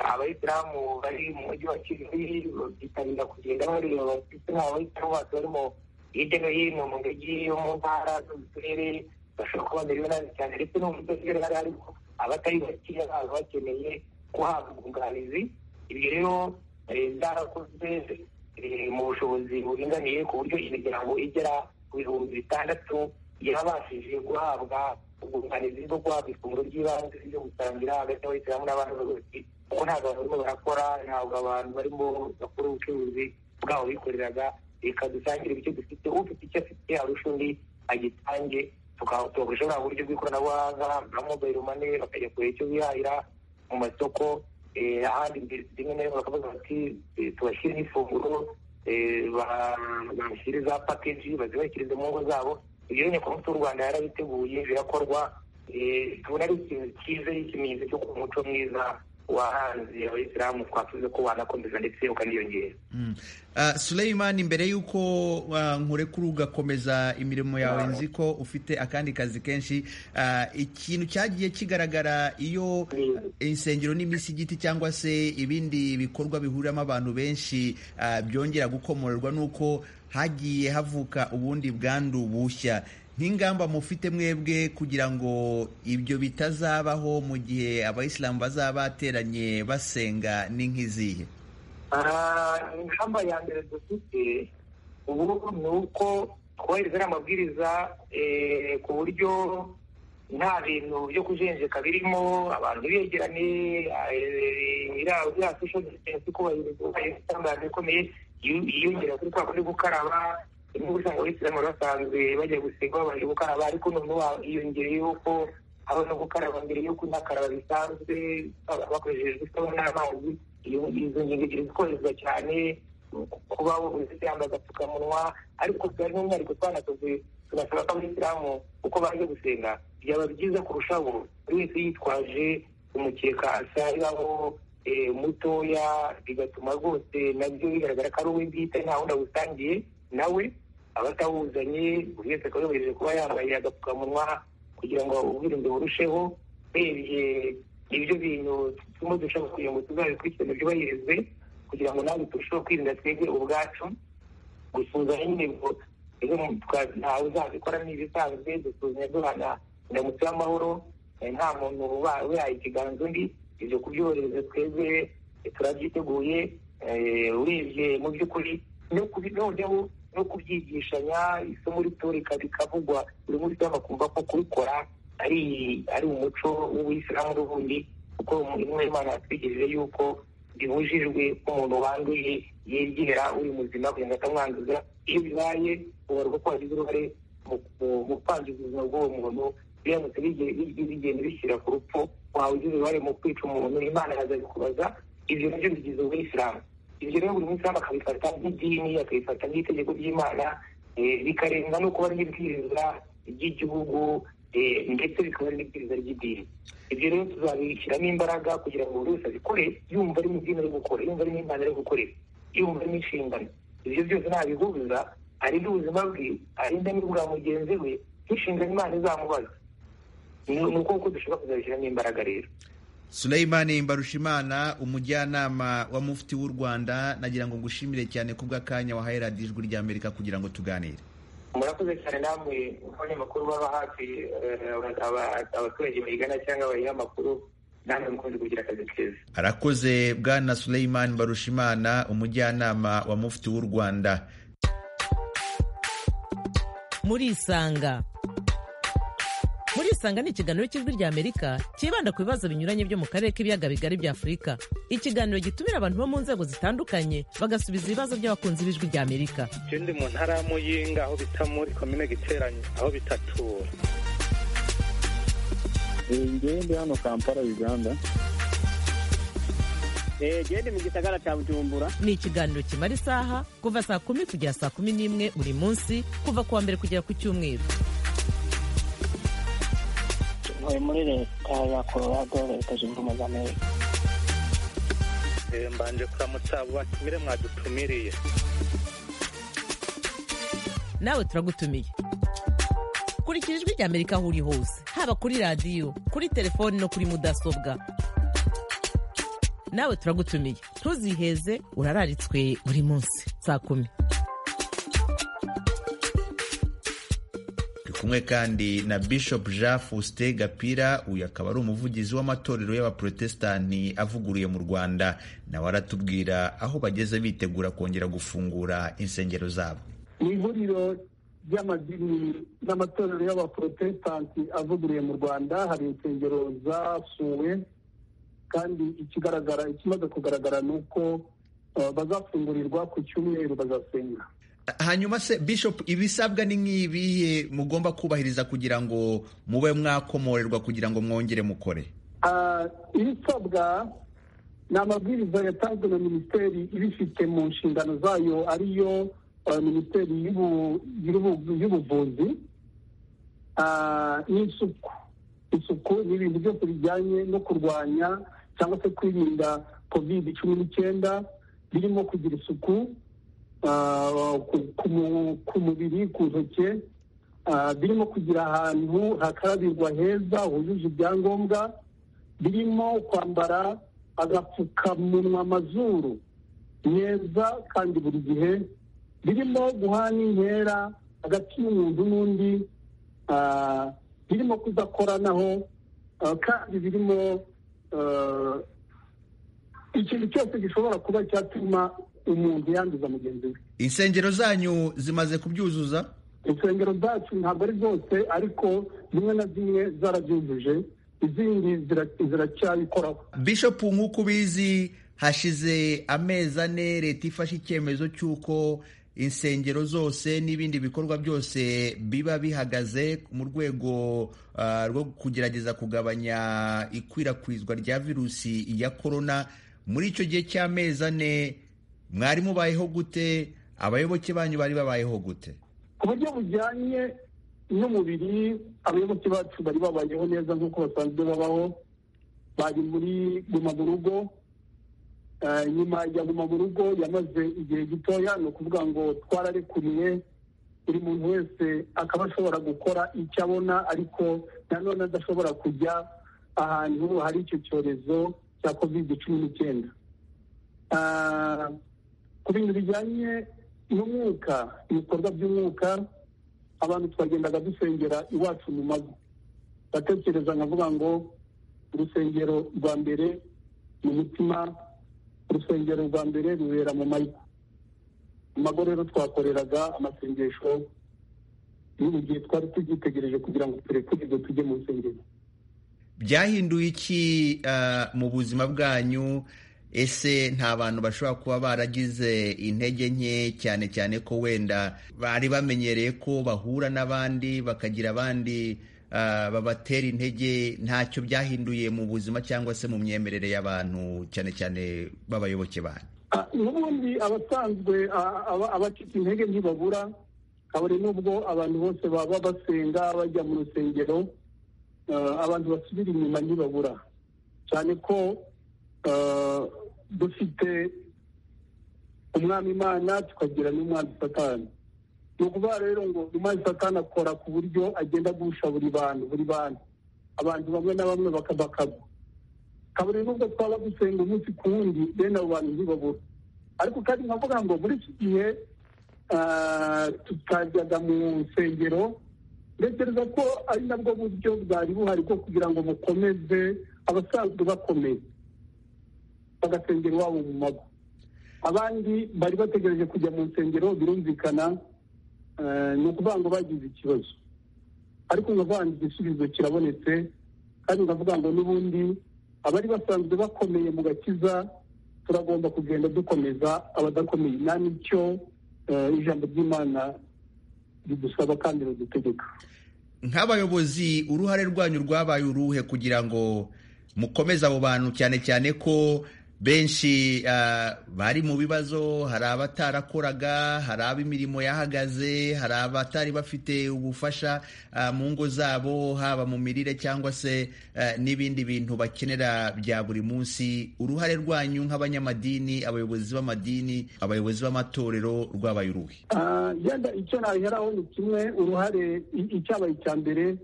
abayisilamu bari mu mujyi wa kigali bitabira kugenda bareba abafite n'abayisilamu bose barimo hirya no hino mu mujyi yo mu ntara zo mu turere bashobora kuba bamerewe nabi cyane ndetse no mu turere hari harimo abatari bakeya baba bakeneye guhabwa ubwunganizi ibyo rero byarakozwe mu bushobozi buringaniye ku buryo imiryango igera ku bihumbi bitandatu yarabashije guhabwa ubwunganizi bwo guhabwa ifunguro ry'ibanze ryo gusangira hagati y'abayisilamu n'abandi bose kuko ntabwo abantu barimo barakora ntabwo abantu barimo bakora ubucuruzi bwabo bikoreraga reka dusangire ibyo dufite ufite icyo afite arusha undi agitange tugakoresha bwa buryo bw'ikoranabuhanga nka mobayiro mane bakajya kureba icyo bihahira mu masoko ahandi rimwe na rimwe bakavuga bati tubashyiremo ifunguro bashyire za pakeji bazibashyirize mu ngo zabo ibyo nyine ku munsi w'u rwanda yarabiteguye birakorwa tubona ari ikintu cyiza ikimenyetso cyo ku muco mwiza wahanze abayisilamu twavuze ko wanakomeza ndetse ukaniyongera Suleyman mbere y'uko nkurekura ugakomeza imirimo yawe nzi ko ufite akandi kazi kenshi ikintu cyagiye kigaragara iyo insengero n'imisigiti cyangwa se ibindi bikorwa bihuriramo abantu benshi byongera gukomorerwa nuko hagiye havuka ubundi bwandu bushya nk'ingamba mufite mwebwe kugira ngo ibyo bitazabaho mu gihe abayisilamu bazaba bateranye basenga ni nk'izihe ingamba ya mbere dufite ubu ni uko twubahiriza amabwiriza ku buryo nta bintu byo kujenjeka birimo abantu ntibegerane iriya sosho distansi kubahirizwa itangazo ikomeye yiyongera kuri kwa kuri gukaraba niba usanga abisilamu basanzwe bajya gusiga babanje gukaraba ariko noneho hiyongereyeho ko haba no gukaraba mbere yo kunakaraba bisanzwe bakoresheje isabune n'amazi izo ngingo ebyiri zikoreshwa cyane kuba buri yambaye agapfukamunwa ariko byari n'umwihariko twanakoze tugasaba ko abisilamu uko baje gusenga byaba byiza kurushaho buri wese yitwaje umukeka asahiraho mutoya bigatuma rwose nabyo bigaragara ko ari uw'ibyita nta wundi awusangiye nawe abatawuzanye buri wese akaba yohereje kuba yambaye agapfukamunwa kugira ngo ubwirinzi burusheho urebye ibyo bintu turimo dushaka kugira ngo tuzabikurikirane byubahirizwe kugira ngo nawe turusheho kwirinda twebwe ubwacu gusuzanya intego ntawe uzabikora n'ibisanzwe dusuzanya duhana indamutso y'amahoro nta muntu uba yaha ikiganza undi ibyo kubyohereza twebwe turabyiteguye urebye mu by'ukuri no kubinoneho no kubyigishanya isomo rito rikavugwa buri munsi bakumva ko kubikora ari ari umuco w'ubuyisilamu n'ubundi kuko imwe imana yatwigirije yuko bibujijwe ko umuntu wanduye yegera uri muzima kugira ngo atamwanduza iyo bibaye ubarwa ko wagize uruhare mu kwangiza ubuzima bw'uwo muntu biramutse bigenda bishyira ku rupfu wawe ugize uruhare mu kwica umuntu imana yazabikubaza ibyo nabyo bigize ubuyisilamu ibyo rero buri munsi bakabifata nk'idini akabifata nk'itegeko ry'imana bikarenga no kuba n'ibwirizwa ry'igihugu ndetse bikaba n'ibwirizwa ry'idini ibyo rero tuzabishyiramo imbaraga kugira ngo buri wese abikore yumva ari mu idini ari gukora yumva ari n'imana ari gukorera yumva ari n'inshingano ibyo byose ntabihubiza arinda ubuzima bwe arinda n'ubwa mugenzi we n'inshingano imana izamubaza ni uko dushobora kuzabishyiramo imbaraga rero Suleyman Mbarushimana umujyanama wa mufti w'u Rwanda nagira ngo ngushimire cyane kubw'akanya wahaye radiyo ijwi rya Amerika kugira ngo tuganire murakoze cyane namwe abanyamakuru baba hafi abaturage bayigana cyangwa bayiha amakuru namwe mukunze kugira akazi keza arakoze bwana Suleyman Mbarushimana umujyanama wa mufti w'u Rwanda muri isanga muri isanga ni ikiganiro cy'ijwi rya amerika cyibanda ku bibazo binyuranye byo mu karere k'ibiyaga bigari bya afurika ikiganiro gitumira abantu bo mu nzego zitandukanye bagasubiza ibibazo by'abakunzi b'ijwi rya amerika ndi mu ntara ya muyinga aho bita muri komine giteranye aho bitatura ngende hano kampala uganda gende mu gisagara cya bujumbura ni ikiganiro kimara isaha kuva saa kumi kugera saa kumi n'imwe buri munsi kuva ku wa mbere kugera ku cyumweru ntuye muri leta ya colorado leta zunze ubumwe za amerika mbanje kuramutsa abo batumire mwadutumiriye nawe turagutumiye kurikira ijwi rya amerika aho uri hose haba kuri radiyo kuri telefoni no kuri mudasobwa nawe turagutumiye ntuziheze urararitswe buri munsi saa kumi turi kumwe kandi na bishop jean faustin gapira uyu akaba ari umuvugizi w'amatorero y'abaprotestani avuguruye mu rwanda nawe aratubwira aho bageze bitegura kongera gufungura insengero zabo ni ihuriro ry'amadini n'amatorero y'abaprotestanti avuguruye mu rwanda hari insengero zasuwe kandi ikigaragara ikimaze kugaragara ni uko bazafungurirwa ku cyumweru bazasenga hanyuma se bishop ibisabwa ni nk'ibihe mugomba kubahiriza kugira ngo mube mwakomorerwa kugira ngo mwongere mukore ibisabwa ni amabwiriza yatanzwe na minisiteri ibifite mu nshingano zayo ariyo minisiteri y'ubuvuzi n'isuku isuku ni ibintu byose bijyanye no kurwanya cyangwa se kwirinda kovide cumi n'icyenda birimo kugira isuku ku mubiri ku ntoki birimo kugira ahantu hakarabirwa heza hujuje ibyangombwa birimo kwambara agapfukamunwa amazuru neza kandi buri gihe birimo guhana inkera hagati y'umuntu n'undi birimo kudakoranaho kandi birimo ikintu cyose gishobora kuba cyatuma umuntu yanduza mugenzi we insengero zanyu zimaze kubyuzuza insengero zacu ntabwo ari zose ariko zimwe na zimwe zarabyujuje izindi ziracyabikoraho bishop nk'uko ubizi hashize amezi ane leta ifashe icyemezo cy'uko insengero zose n'ibindi bikorwa byose biba bihagaze mu rwego rwo kugerageza kugabanya ikwirakwizwa rya virusi ya korona muri icyo gihe cy'amezi ane mwari mubayeho gute abayoboke banyu bari babayeho gute ku buryo bujyanye n'umubiri abayoboke bacu bari babayeho neza nk'uko basanzwe babaho bari muri guma mu rugo nyuma ya guma mu rugo yamaze igihe gitoya ni ukuvuga ngo twararekuriwe buri muntu wese akaba ashobora gukora icyo abona ariko nanone adashobora kujya ahantu hari icyo cyorezo cya kovide cumi n'icyenda ku bintu bijyanye n'umwuka ibikorwa by'umwuka abantu twagendaga dusengera iwacu mu mago batekereza nkavuga ngo urusengero rwa mbere mu mutima urusengero rwa mbere rubera mu mago mu mago rero twakoreraga amasengesho n'ubu gihe twari tubyitegereje kugira ngo turekurwe tujye mu nsengero byahinduye iki mu buzima bwanyu ese nta bantu bashobora kuba baragize intege nke cyane cyane ko wenda bari bamenyereye ko bahura n'abandi bakagira abandi babatera intege ntacyo byahinduye mu buzima cyangwa se mu myemerere y'abantu cyane cyane b'abayoboke banyu n'ubundi abasanzwe abacika intege ntibabura kabone n'ubwo abantu bose baba basenga bajya mu rusengero abantu basubira inyuma ntibabura cyane ko dufite umwami imana tukagira n'umwami satani ni ukuvuga rero ngo umwami satani akora ku buryo agenda agusha buri bantu buri bantu abantu bamwe na bamwe bakabakagwa kaburi n'ubwo twaba dusenga umunsi ku wundi bene abo bantu ntibabura ariko kandi nkavuga ngo muri iki gihe tutajyaga mu nsengero ntekereza ko ari nabwo buryo bwari buhari bwo kugira ngo mukomeze abasanzwe bakomeye bagasengera iwabo mu mago abandi bari bategereje kujya mu nsengero birumvikana ni ukuvuga ngo bagize ikibazo ariko nkavuga ngo igisubizo kirabonetse kandi nkavuga ngo n'ubundi abari basanzwe bakomeye mu gakiza turagomba kugenda dukomeza abadakomeye nta n'icyo ijambo ry'imana ridusaba kandi ridutegeka nk'abayobozi uruhare rwanyu rwabaye uruhe kugira ngo mukomeze abo bantu cyane cyane ko benshi bari mu bibazo hari abatarakoraga hari ab'imirimo yahagaze hari abatari bafite ubufasha mu ngo zabo haba mu mirire cyangwa se n'ibindi bintu bakenera bya buri munsi uruhare rwanyu nk'abanyamadini abayobozi b'amadini abayobozi b'amatorero rwabaye uruhe yenda icyo nabiheraho ni kimwe uruhare icyabaye icya mbere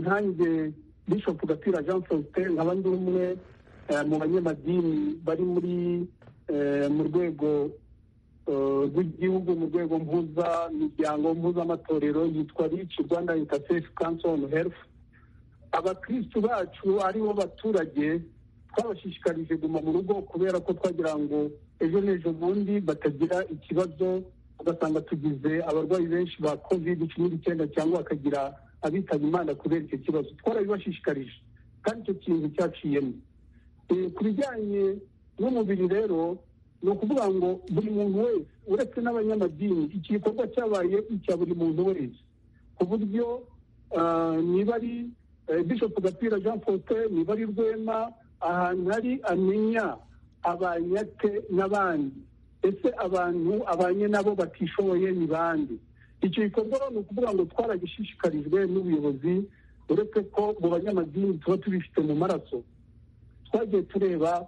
nkange bishopu gapira jean faustin nkaba ndi umwe mu banyamadini bari muri mu rwego rw'igihugu mu rwego mpuzamiryango mpuzamatorero yitwa rici rwanda intersefu kanso onu herifu abakirisitu bacu aribo baturage twabashishikarije guma mu rugo kubera ko twagira ngo ejo n'ejo bundi batagira ikibazo ugasanga tugize abarwayi benshi ba kovide cumi n'icyenda cyangwa bakagira abitaba imana kubera icyo kibazo twarabibashishikarije kandi icyo kintu cyaciyemo ku bijyanye n'umubiri rero ni ukuvuga ngo buri muntu wese uretse n'abanyamadini iki gikorwa cyabaye icya buri muntu wese ku buryo niba ari bishopu gapira jean faustin niba ari rwema ahantu hari amenya abanyate n'abandi ese abantu abanye nabo batishoboye ni bande icyo gikorwa ni ukuvuga ngo twaragishishikarijwe n'ubuyobozi uretse ko mu banyamadini tuba tubifite mu maraso twagiye tureba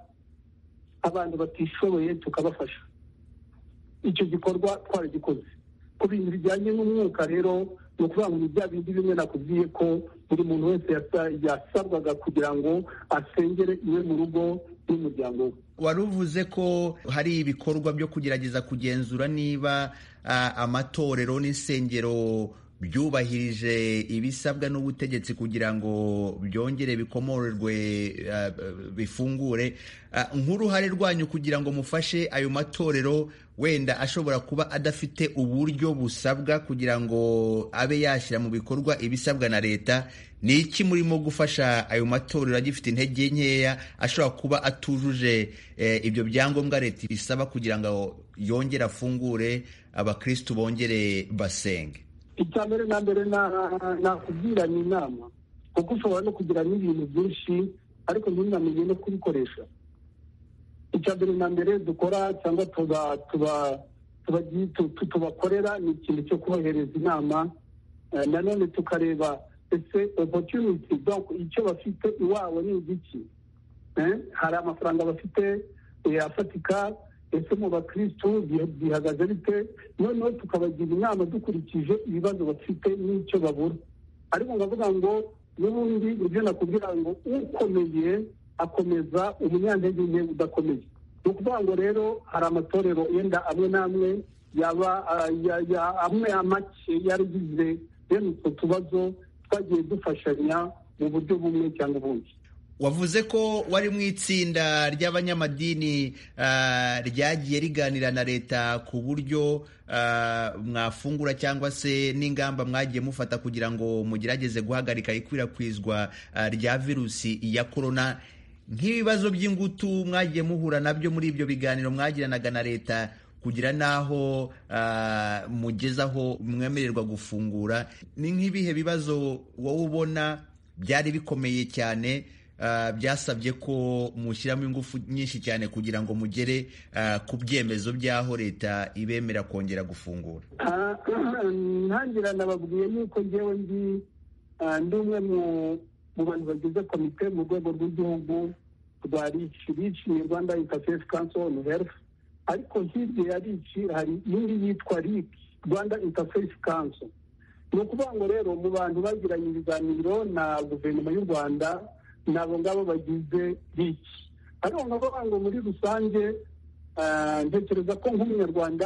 abantu batishoboye tukabafasha icyo gikorwa twaragikoze ku bintu bijyanye n'umwuka rero ni ukuvuga ngo ni bya bindi bimwe nakubwiye ko buri muntu wese yasabwaga kugira ngo asengere iwe mu rugo n'umuryango we wari uvuze ko hari ibikorwa byo kugerageza kugenzura niba amatorero n'insengero byubahirije ibisabwa n'ubutegetsi kugira ngo byongere bikomorerwe bifungure nk'uruhare rwanyu kugira ngo mufashe ayo matorero wenda ashobora kuba adafite uburyo busabwa kugira ngo abe yashyira mu bikorwa ibisabwa na leta ni iki murimo gufasha ayo matorero agifite intege nkeya ashobora kuba atujuje ibyo byangombwa leta ibisaba kugira ngo yongere afungure abakirisitu bongere basenge icya mbere na mbere nakubwira ni inama kuko ushobora no kugira n'ibintu byinshi ariko ntunamenye no kubikoresha icya mbere na mbere dukora cyangwa tubakorera ni ikintu cyo kubahereza inama nanone tukareba ese opotuniti icyo bafite iwabo ni igiki hari amafaranga bafite afatika ese mu bakirisitu bihagaze bite noneho tukabagira inama dukurikije ibibazo bafite n'icyo babura ariko ndavuga ngo n'ubundi nibyo nakubwira ngo ukomeye akomeza umunyantege nke udakomeye ni ukuvuga ngo rero hari amatorero yenda amwe n'amwe yaba amwe make yaragize bene utwo tubazo twagiye dufashanya mu buryo bumwe cyangwa ubundi wavuze ko wari mu itsinda ry'abanyamadini ryagiye riganira na leta ku buryo mwafungura cyangwa se n'ingamba mwagiye mufata kugira ngo mugerageze guhagarika ikwirakwizwa rya virusi ya korona nk'ibibazo by'ingutu mwagiye muhura nabyo muri ibyo biganiro mwagiranaga na leta kugira n'aho mugezaho mwemererwa gufungura ni nk'ibihe bibazo wowe ubona byari bikomeye cyane byasabye ko mushyiramo ingufu nyinshi cyane kugira ngo mugere ku byemezo by'aho leta ibemera kongera gufungura ntangira nababwiye yuko ngewe ndi ndi umwe mu bantu bagize komite mu rwego rw'igihugu rwa rici rici ni rwanda interface council on health ariko hirya ya rici hari indi yitwa rici rwanda interface council ni ukuvuga ngo rero mu bantu bagiranye ibiganiro na guverinoma y'u rwanda ni abo ngabo bagize riki ariko ngavuga ngo muri rusange ntekereza ko nk'umunyarwanda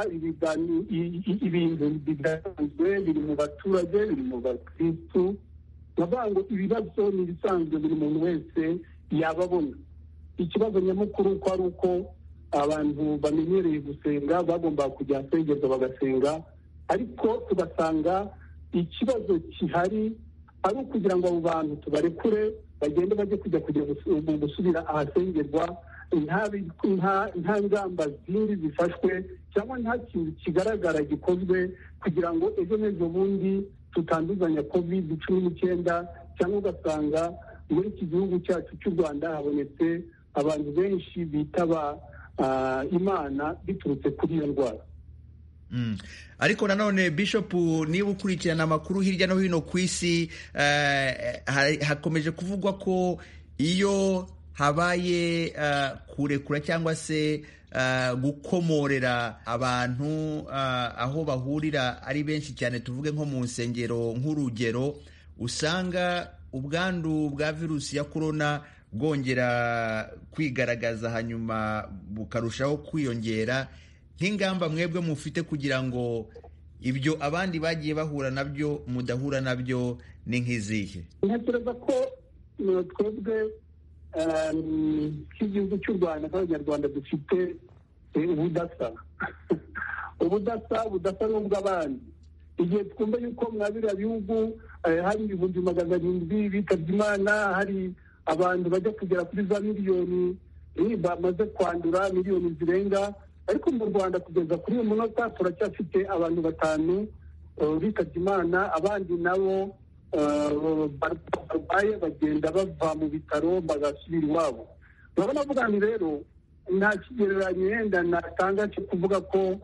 ibintu bidasanzwe biri mu baturage biri mu bakirisitu ndavuga ngo ibibazo ni ibisanzwe buri muntu wese yaba abona ikibazo nyamukuru ko ari uko abantu bamenyereye gusenga bagomba kujya ahasengerwa bagasenga ariko tugasanga ikibazo gihari ari ukugira ngo abo bantu tubarekure bagende bajye kujya kujya gusubira ahasengerwa nta ngamba zindi zifashwe cyangwa nta kintu kigaragara gikozwe kugira ngo ejo n'ejo bundi tutanduzanya kovide cumi n'icyenda cyangwa ugasanga muri iki gihugu cyacu cy'u rwanda habonetse abantu benshi bitaba imana biturutse kuri iyo ndwara ariko nanone bishop niba ukurikirana amakuru hirya no hino ku isi hakomeje kuvugwa ko iyo habaye kurekura cyangwa se gukomorera abantu aho bahurira ari benshi cyane tuvuge nko mu nsengero nk'urugero usanga ubwandu bwa virusi ya korona bwongera kwigaragaza hanyuma bukarushaho kwiyongera nk'ingamba mwebwe mufite kugira ngo ibyo abandi bagiye bahura nabyo mudahura nabyo ni nk'izihe ntekereza ko twebwe nk'igihugu cy'u rwanda nk'abanyarwanda dufite ubudasa ubudasa ubudasa ni ubw'abandi igihe twumva yuko mwa biriya bihugu hari ibihumbi magana arindwi bitabye imana hari abantu bajya kugera kuri za miliyoni bamaze kwandura miliyoni zirenga ariko mu rwanda kugeza kuri uyu munota turacyafite abantu batanu bitabye imana abandi nabo barwaye bagenda bava mu bitaro bagasubira iwabo urabona avuga ngo rero nta kigereranyo yenda natanga cyo kuvuga ko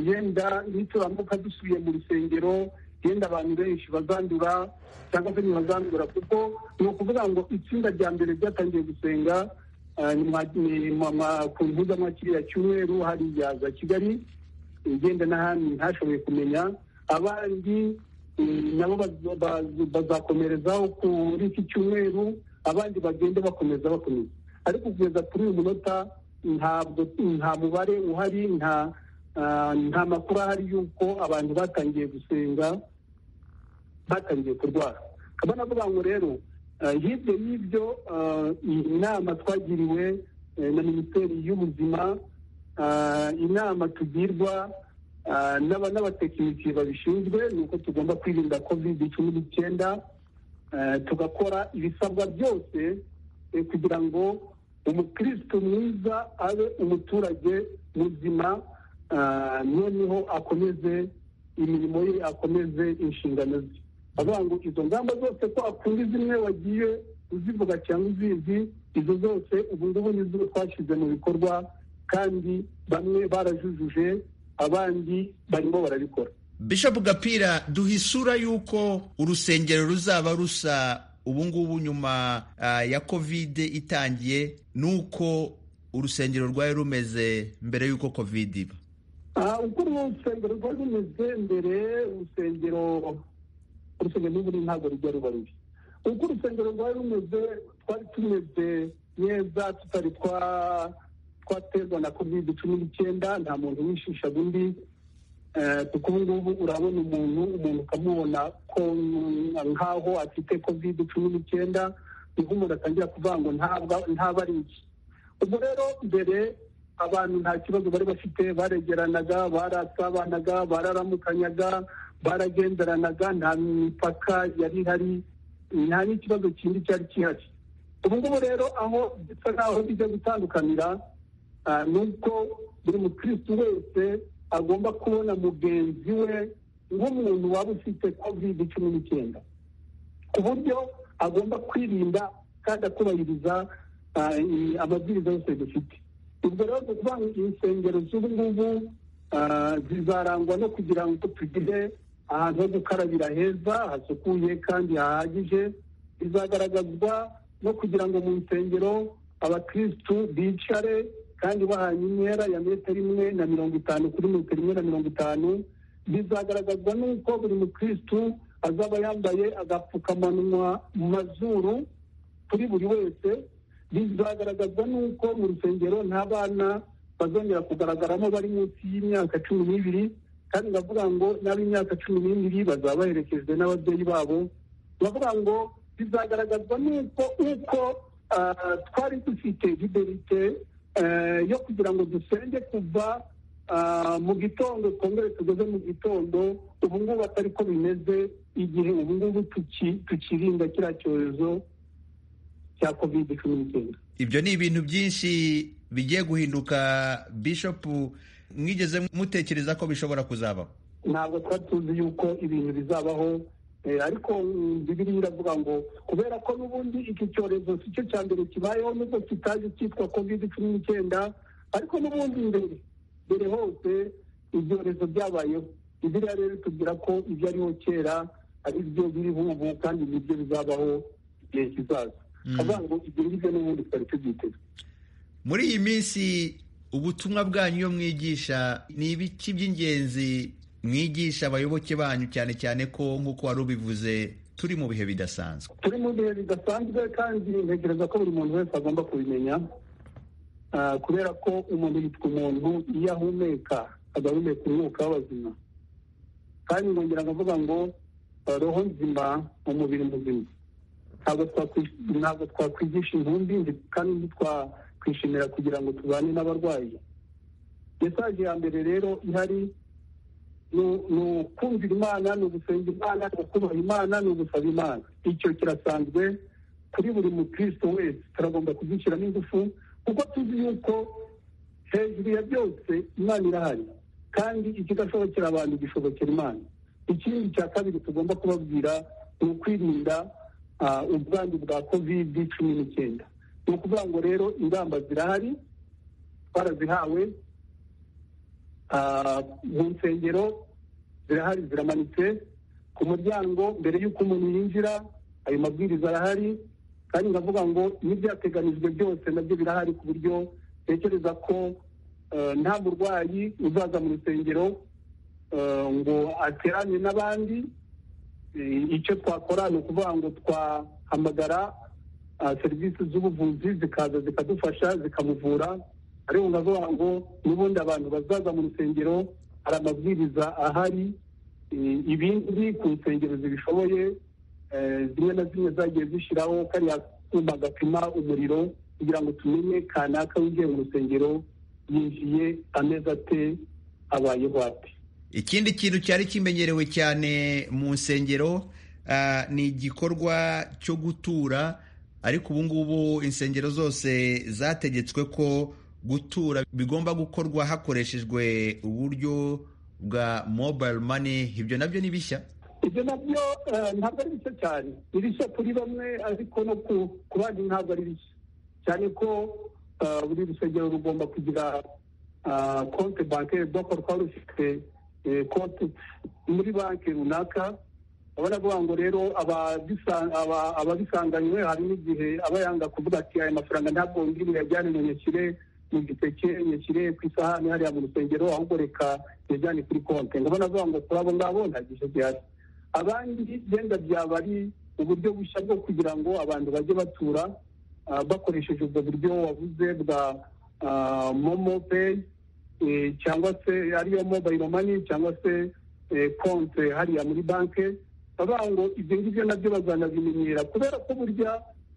yenda nituramuka dusubiye mu rusengero yenda abantu benshi bazandura cyangwa se ntibazandura kuko ni ukuvuga ngo itsinda rya mbere ryatangiye gusenga ku mbuga nka kiriya cyumweru hariya za kigali igenda n'ahandi ntashoboye kumenya abandi nabo bazakomerezaho kuri iki cyumweru abandi bagenda bakomeza bakomeza ariko kugeza kuri uyu munota ntabwo nta mubare uhari nta nta makuru ahari y'uko abantu batangiye gusenga batangiye kurwara akaba navuga ngo rero hirya y'ibyo inama twagiriwe na minisiteri y'ubuzima inama tugirwa n'abatekinisiye babishinzwe ni uko tugomba kwirinda kovide cumi n'icyenda tugakora ibisabwa byose kugira ngo umukirisitu mwiza abe umuturage muzima noneho akomeze imirimo ye akomeze inshingano ze avuga ngo izo ngamba zose ko akunda zimwe wagiye uzivuga cyangwa uzizi izo zose ubu ngubu nizo twashyize mu bikorwa kandi bamwe barajujuje abandi barimo barabikora bishop gapira duha isura y'uko urusengero ruzaba rusa ubu ngubu nyuma ya kovide itangiye n'uko urusengero rwari rumeze mbere y'uko kovide iba uko urusengero rwari rumeze mbere urusengero urusengero n'ubu ntabwo rujya ruba rubi uko urusengero rwari rumeze twari tumeze neza tutari twaterwa na covid cumi n'icyenda nta muntu wishishaga undi kuko ubu ngubu urabona umuntu umuntu ukamubona ko nk'aho afite covid cumi n'icyenda niho umuntu atangira kuvuga ngo ntaba ari iki ubwo rero mbere abantu nta kibazo bari bafite baregeranaga barasabanaga bararamukanyaga baragenderanaga nta mipaka yari ihari nta n'ikibazo kindi cyari gihari ubu ngubu rero aho bisa nk'aho bijya gutandukanira ni uko buri mukirisitu wese agomba kubona mugenzi we nk'umuntu waba ufite covid cumi n'icyenda ku buryo agomba kwirinda kandi akubahiriza amabwiriza yose dufite ubwo rero kuvuga ngo insengero z'ubu ngubu zizarangwa no kugira ngo tugire ahantu ho gukarabira heza hasukuye kandi hahagije bizagaragazwa no kugira ngo mu nsengero abakirisitu bicare kandi bahanye intera ya metero imwe na mirongo itanu kuri metero imwe na mirongo itanu bizagaragazwa n'uko buri mukirisitu azaba yambaye agapfukamunwa mu mazuru kuri buri wese bizagaragazwa n'uko mu rusengero nta bana bazongera kugaragaramo bari munsi y'imyaka cumi n'ibiri kandi ndavuga ngo n'ab'imyaka cumi n'ibiri bazaba baherekejwe n'ababyeyi babo ndavuga ngo bizagaragazwa n'uko uko twari dufite liberite yo kugira ngo dusenge kuva mu gitondo twongere tugeze mu gitondo ubu ngubu atari ko bimeze igihe ubu ngubu tukirinda kiriya cyorezo cya covid cumi n'icyenda ibyo ni ibintu byinshi bigiye guhinduka bishopu mwigeze mutekereza ko bishobora kuzabaho ntabwo tuba tuzi yuko ibintu bizabaho ariko bibiri iravuga ngo kubera ko n'ubundi iki cyorezo si cyo cya mbere kibayeho nubwo kitaje cyitwa kovide cumi n'icyenda ariko n'ubundi mbere mbere hose ibyorezo byabayeho bibiriya rero tubwira ko ibyariho kera ari byo biriho ubu kandi nibyo bizabaho igihe kizaza kuvuga ngo ibyo ngibyo n'ubundi twari tubyiteze muri iyi minsi ubutumwa bwanyu iyo mwigisha ni ibiki by'ingenzi mwigisha abayoboke banyu cyane cyane ko nk'uko wari ubivuze turi mu bihe bidasanzwe turi mu bihe bidasanzwe kandi ntekereza ko buri muntu wese agomba kubimenya kubera ko umuntu yitwa umuntu iyo ahumeka agahumeka umwuka w'abazima kandi nkongera nkavuga ngo roho nzima umubiri muzima ntabwo twakwigisha intumbi kandi twakwishimira kugira ngo tubane n'abarwayi mesaje ya mbere rero ihari ni ukumvira imana ni ugusenga imana ni ukubaha imana ni ugusaba imana icyo kirasanzwe kuri buri mukristo wese turagomba kugishyiramo ingufu kuko tuzi yuko hejuru ya byose imana irahari kandi ikidashobokera abantu gishobokera imana ikindi cya kabiri tugomba kubabwira ni ukwirinda ubwandu bwa kovide cumi n'icyenda ni ukuvuga ngo rero ingamba zirahari twarazihawe mu nsengero zirahari ziramanitse ku muryango mbere y'uko umuntu yinjira ayo mabwiriza arahari kandi ndavuga ngo n'ibyateganijwe byose nabyo birahari ku buryo ntekereza ko nta murwayi uzaza mu rusengero ngo aterane n'abandi icyo twakora ni ukuvuga ngo twahamagara serivisi z'ubuvuzi zikaza zikadufasha zikamuvura ariko ndavuga ngo n'ubundi abantu bazaza mu rusengero hari amabwiriza ahari ibindi ku nsengero zibishoboye zimwe na zimwe zagiye zishyiraho kariya kuma gapima umuriro kugira ngo tumenye kanaka winjiye mu rusengero yinjiye ameza ate abayeho ate ikindi kintu cyari kimenyerewe cyane mu nsengero ni igikorwa cyo gutura ariko ubu ngubu insengero zose zategetswe ko gutura bigomba gukorwa hakoreshejwe uburyo bwa mobile money ibyo nabyo ni bishya ibyo nabyo ntabwo ari bishya cyane ni bishya kuri bamwe ariko no ku bandi ntabwo ari bishya cyane ko buri rusengero rugomba kugira konti banki rudakora rukaba rufite konti muri banki runaka urabona avuga ngo rero ababisanganywe hari n'igihe aba yanga kuvuga ati aya mafaranga ntabwo ngiri buyajyane mu nyakire mu giseke nyakire ku isahani hariya mu rusengero ahubwo reka yajyane kuri konti ndabona avuga ngo kuri abo ngabo nta gice gihari abandi byenda byaba ari uburyo bushya bwo kugira ngo abantu bajye batura bakoresheje ubwo buryo wabuze bwa momo peyi cyangwa se ariyo mobayiro mani cyangwa se konti hariya muri banki bavuga ngo ibyo ngibyo nabyo bazanabimenyera kubera ko burya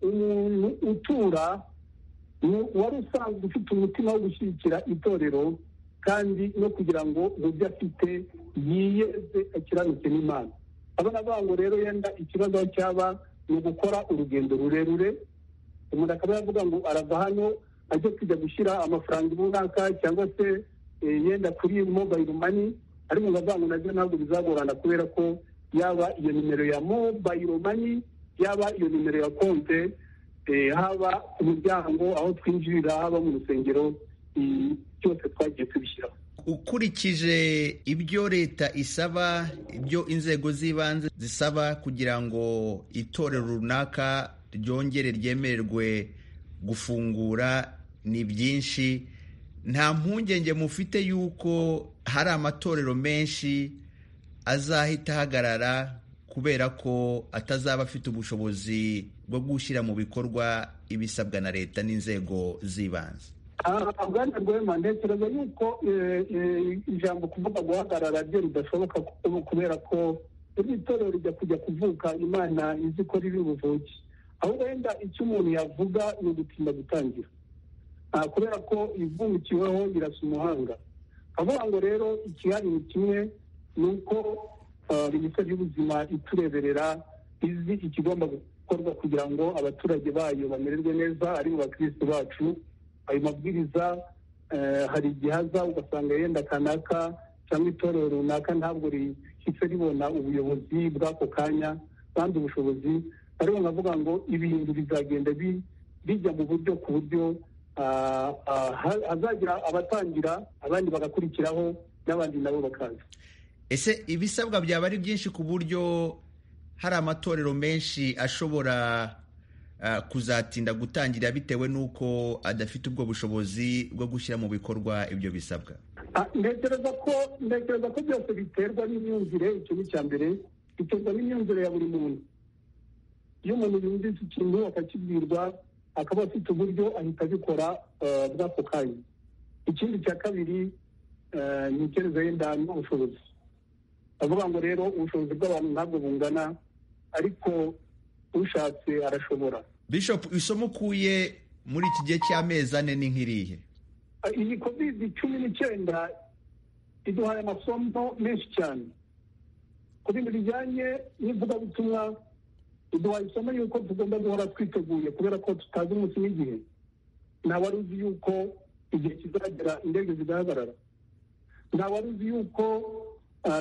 umuntu utura wari usanzwe ufite umutima wo gushyigikira itorero kandi no kugira ngo mu byo afite yiyeze akiranuke n'imana abana bavuga ngo rero yenda ikibazo cyaba ni ugukora urugendo rurerure umuntu akaba yavuga ngo arava hano ajya kujya gushyira amafaranga runaka cyangwa se yenda kuri mobayiro mani ariko ndavuga ngo nabyo ntabwo bizagorana kubera ko yaba iyo nimero ya mobayiro mani yaba iyo nimero ya konte haba ku muryango aho twinjirira haba mu rusengero byose twagiye tubishyiraho ukurikije ibyo leta isaba ibyo inzego z'ibanze zisaba kugira ngo itorero runaka ryongere ryemererwe gufungura ni byinshi nta mpungenge mufite yuko hari amatorero menshi azahita ahagarara kubera ko atazaba afite ubushobozi bwo gushyira mu bikorwa ibisabwa na leta n'inzego z'ibanze bwana rwema ntekereza yuko ijambo kuvuga guhagarara byo ridashoboka kubera ko iri torero rijya kujya kuvuka imana izi ko riri buvuke aho wenda icyo umuntu yavuga ni ugutinda gutangira kubera ko ivundikiweho birasa umuhanga avuga ngo rero ikihari ni kimwe ni uko minisiteri y'ubuzima itureberera izi ikigomba gukorwa kugira ngo abaturage bayo bamererwe neza ari mu bakirisitu bacu ayo mabwiriza hari igihe aza ugasanga yenda kanaka cyangwa itorero runaka ntabwo mpise ribona ubuyobozi bw'ako kanya kandi ubushobozi ariko navuga ngo ibintu bizagenda bijya mu buryo ku buryo hazagira abatangira abandi bagakurikiraho n'abandi nabo bakaza ese ibisabwa byaba ari byinshi ku buryo hari amatorero menshi ashobora kuzatinda gutangira bitewe n'uko adafite ubwo bushobozi bwo gushyira mu bikorwa ibyo bisabwa ntekereza ko ntekereza ko byose biterwa n'imyumvire icyo ni icya mbere biterwa n'imyumvire ya buri muntu iyo umuntu yumvise ikintu akakibwirwa akaba afite uburyo ahita abikora bw'ako kanya ikindi cya kabiri ni icyerezo yenda n'ubushobozi bavuga ngo rero ubushobozi bw'abantu ntabwo bungana ariko ushatse arashobora bishop isomo ukuye muri iki gihe cy'amezi ane ni nk'irihe iyi covid cumi n'icyenda iduhaye amasomo menshi cyane ku bintu bijyanye n'ivugabutumwa iduhaye isomo y'uko tugomba guhora twiteguye kubera ko tutazi umunsi n'igihe wari uzi y'uko igihe kizagera indege zigahagarara wari uzi y'uko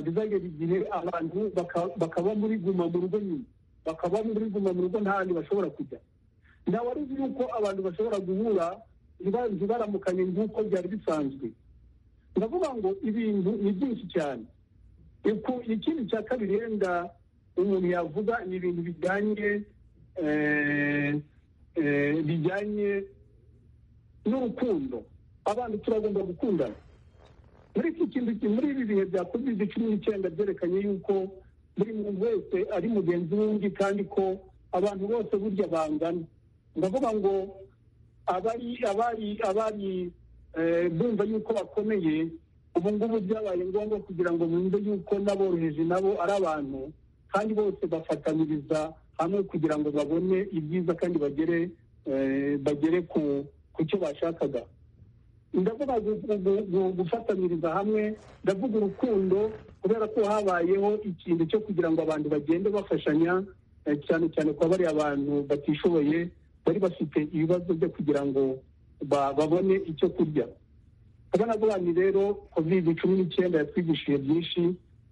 bizagera igihe abantu bakaba muri guma mu rugo nyine bakaba muri guma mu rugo nta handi bashobora kujya wari uzi y'uko abantu bashobora guhura ntibaramukanye nk'uko byari bisanzwe ndavuga ngo ibintu ni byinshi cyane ikindi cya kabiri yenda umuntu yavuga ni ibintu bijyanye bijyanye n'urukundo abantu turagomba gukundana muri iki kintu muri ibi bihe bya covid cumi n'icyenda byerekanye yuko buri muntu wese ari mugenzi w'undi kandi ko abantu bose burya bangana ndavuga ngo abari abari abari bumva yuko bakomeye ubu ngubu byabaye ngombwa kugira ngo bumve yuko n'aboroheje nabo ari abantu kandi bose bafatanyiriza hamwe kugira ngo babone ibyiza kandi bagere bagere ku cyo bashakaga ndavuga gufatanyiriza hamwe ndavuga urukundo kubera ko habayeho ikintu cyo kugira ngo abantu bagende bafashanya cyane cyane kuba bari abantu batishoboye bari bafite ibibazo byo kugira ngo babone icyo kurya urabona ni rero covid cumi n'icyenda yatwigishije byinshi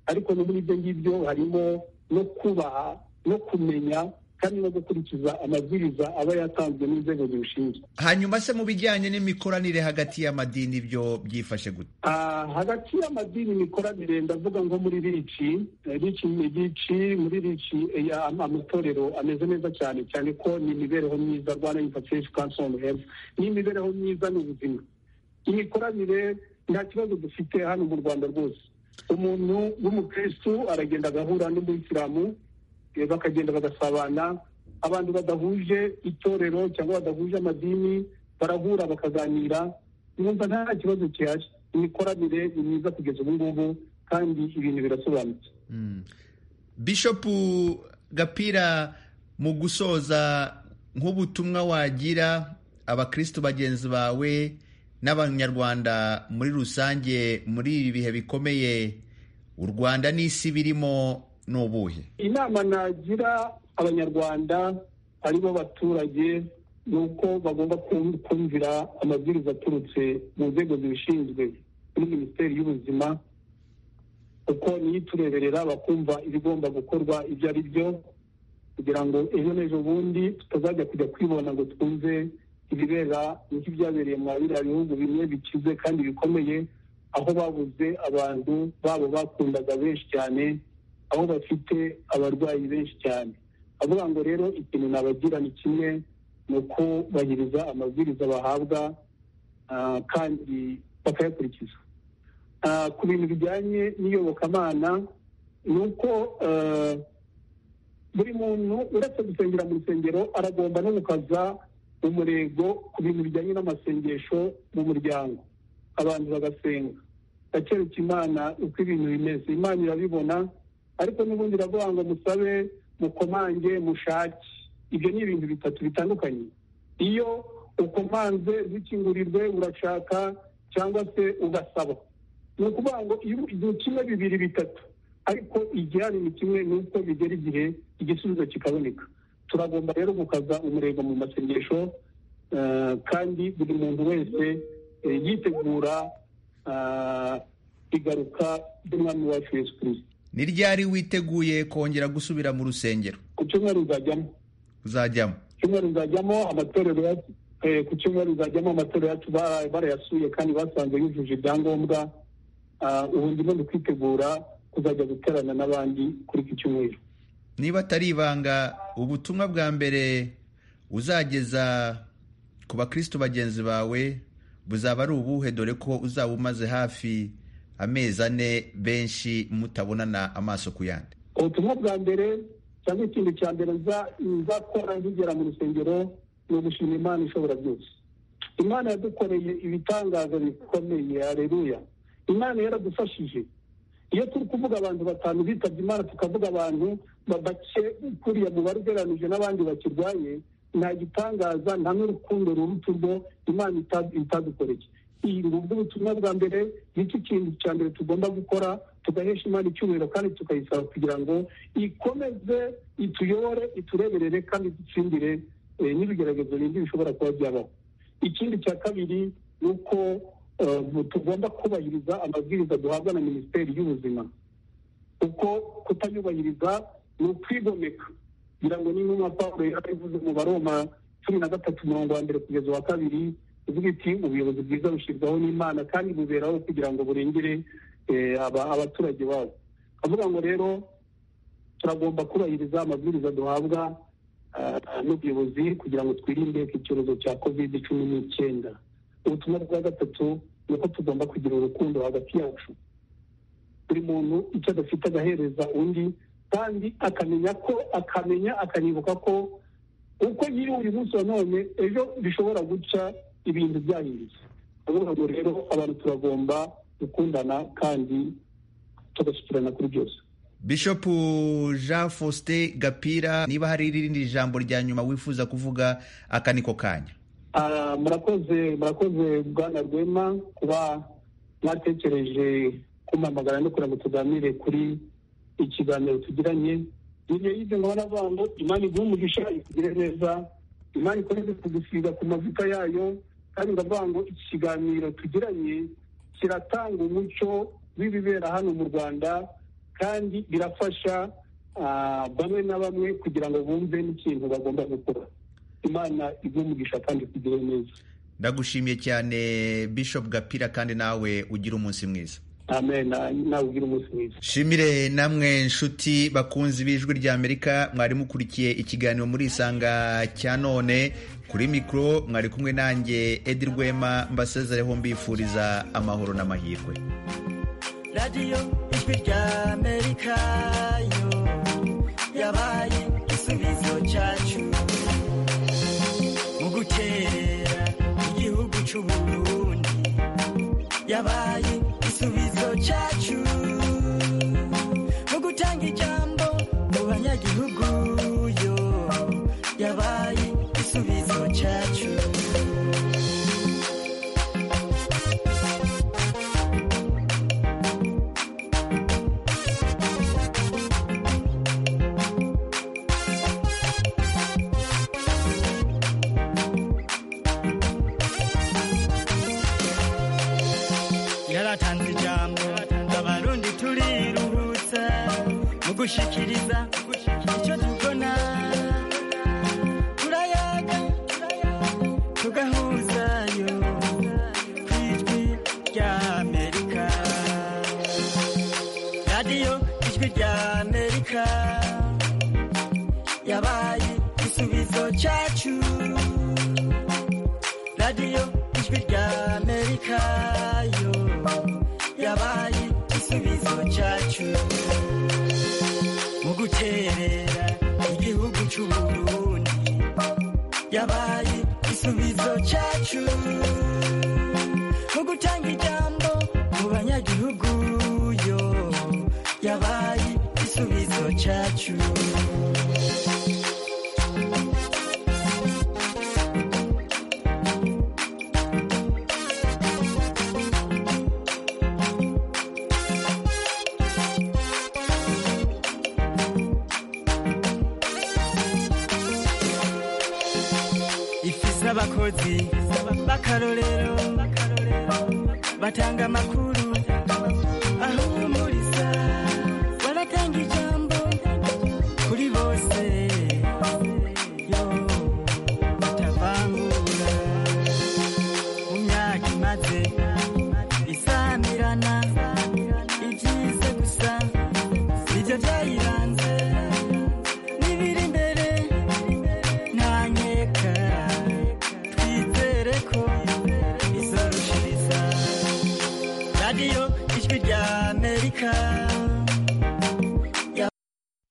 ariko no muri ibyo ngibyo harimo no kubaha no kumenya kandi no gukurikiza amabwiriza aba yatanzwe n'inzego zibishinzwe hanyuma se mu bijyanye n'imikoranire hagati y'amadini ibyo byifashe gute hagati y'amadini imikoranire ndavuga nko muri rici rici ni rici muri rici amatorero ameze neza cyane cyane ko ni imibereho myiza rwanda yifashisha kansoni heza ni imibereho myiza ni ubuzima imikoranire nta kibazo dufite hano mu rwanda rwose umuntu w'umukirisitu aragenda agahura n'umuyisilamu bakagenda bagasabana abantu badahuje itorero cyangwa badahuje amadini barahura bakaganira numva nta kibazo gihari imikoranire ni myiza kugeza ubu ngubu kandi ibintu birasobanutse bishopu gapira mu gusoza nk'ubutumwa wagira abakristu bagenzi bawe n'abanyarwanda muri rusange muri ibi bihe bikomeye u rwanda n'isi birimo ni ubuhe inama nagira abanyarwanda ari bo baturage ni uko bagomba kumvira amabwiriza aturutse mu nzego zibishinzwe muri minisiteri y'ubuzima kuko niyo itureberera bakumva ibigomba gukorwa ibyo ari byo kugira ngo ejo n'ejo bundi tutazajya kujya kwibona ngo twumve ibibera nk'ibyabereye mu biriya bihugu bimwe bikize kandi bikomeye aho babuze abantu babo bakundaga benshi cyane aho bafite abarwayi benshi cyane avuga ngo rero ikintu nabagira ni kimwe ni uko bahiriza amabwiriza bahabwa kandi bakayakurikiza ku bintu bijyanye n'iyobokamana ni uko buri muntu uretse gusengera mu rusengero aragomba no gukaza umurego ku bintu bijyanye n'amasengesho mu muryango abantu bagasenga bakereka imana uko ibintu bimeze imana irabibona ariko n'ubundi iravuga ngo musabe mukomange mushake ibyo ni ibintu bitatu bitandukanye iyo ukomanze zikingurirwe urashaka cyangwa se ugasaba ni ukuvuga ngo igihe kimwe bibiri bitatu ariko igihari ni kimwe ni uko bigera igihe igisubizo kikaboneka turagomba rero gukaza umurego mu masengesho kandi buri muntu wese yitegura igaruka ry'umwami wacu Yesu kirisita ni ryari witeguye kongera gusubira mu rusengero ku cyumweru uzajyamo uzajyamo cyumweru uzajyamo amatorero ku cyumweru uzajyamo amatorero yacu barayasuye kandi basanze yujuje ibyangombwa ubu ndimo ndi kwitegura kuzajya guterana n'abandi kuri iki cyumweru niba atari ibanga ubutumwa bwa mbere uzageza ku bakristo bagenzi bawe buzaba ari ubuhe dore ko uzaba umaze hafi amezi ane benshi mutabonana amaso ku yandi ubutumwa bwa mbere cyangwa ikintu cya mbere nzakora nkigera mu rusengero ni ugushima imana ishobora byose imana yadukoreye ibitangaza bikomeye hareruya imana yaradufashije iyo turi kuvuga abantu batanu bitabye imana tukavuga abantu bake kuriya mubare ugereranije n'abandi bakirwaye nta gitangaza nta n'urukundo ruruta urwo imana itadukoreye iyi ngubwo ubutumwa bwa mbere nicyo kintu cya mbere tugomba gukora tugahesha imana icyubahiro kandi tukayisaba kugira ngo ikomeze ituyobore itureberere kandi dutsindire n'ibigeragezo bindi bishobora kuba byabaho ikindi cya kabiri ni uko tugomba kubahiriza amabwiriza duhabwa na minisiteri y'ubuzima kuko kutayubahiriza ni ukwigomeka kugira ngo n'intumwa pawulo yarabivuze mu baroma cumi na gatatu umurongo wa mbere kugeza uwa kabiri ivuga iti ubuyobozi bwiza bushyirwaho n'imana kandi buberaho kugira ngo burengere abaturage babo avuga ngo rero turagomba kubahiriza amabwiriza duhabwa n'ubuyobozi kugira ngo twirinde ko icyorezo cya kovide cumi n'icyenda ubutumwa bwa gatatu ni uko tugomba kugira urukundo hagati yacu buri muntu icyo adafite agahereza undi kandi akamenya ko akamenya akanibuka ko uko nyiri uyu munsi wa none ejo bishobora guca ibintu byahindutse avuga ngo rero abantu turagomba gukundana kandi tugashyikirana kuri byose Bishop Jean Faustin Gapira niba hari irindi jambo rya nyuma wifuza kuvuga aka niko kanya murakoze murakoze bwana rwema kuba mwatekereje kumamagara no kugira ngo tuganire kuri ikiganiro tugiranye hirya y'izo ngo baravuga ngo imana iguhe umugisha ikugire neza imana ikomeze kugusiga ku mavuta yayo kandi baravuga ngo iki kiganiro tugiranye kiratanga umucyo w'ibibera hano mu rwanda kandi birafasha bamwe na bamwe kugira ngo bumve n'ikintu bagomba gukora imana umugisha kandi kugire neza ndagushimiye cyane bishop gapira kandi nawe ugira umunsi mwiza nawe ugira umunsi mwiza shimire namwe nshuti bakunzi b'ijwi rya amerika mwari mukurikiye ikiganiro muri isanga cya none kuri mikoro mwari kumwe nanjye edi rwema mbasezereho mbifuriza amahoro n'amahirwe radiyo ijwi rya amerika yo yabaye igisubizo cyacu mu gutera igihugu cy'uburundi yabaye igisubizo cyacu mu gutanga ijambo mu banyagihugu yo yabaye igisubizo cyacu gushikiriza icyo tubona turayaga tugahuzayo ku ijwi rya amerika radiyo ijwi rya amerika yabaye igisubizo cyacu radiyo ijwi rya amerika yo yabaye igisubizo cyacu guterera igihugu cy'uburundi yabaye igisubizo cyacu mu gutanga ijambo mu banyagihugu yo yabaye igisubizo cyacu abakozi bakarorero batanga amakuru ahumuriza ikawa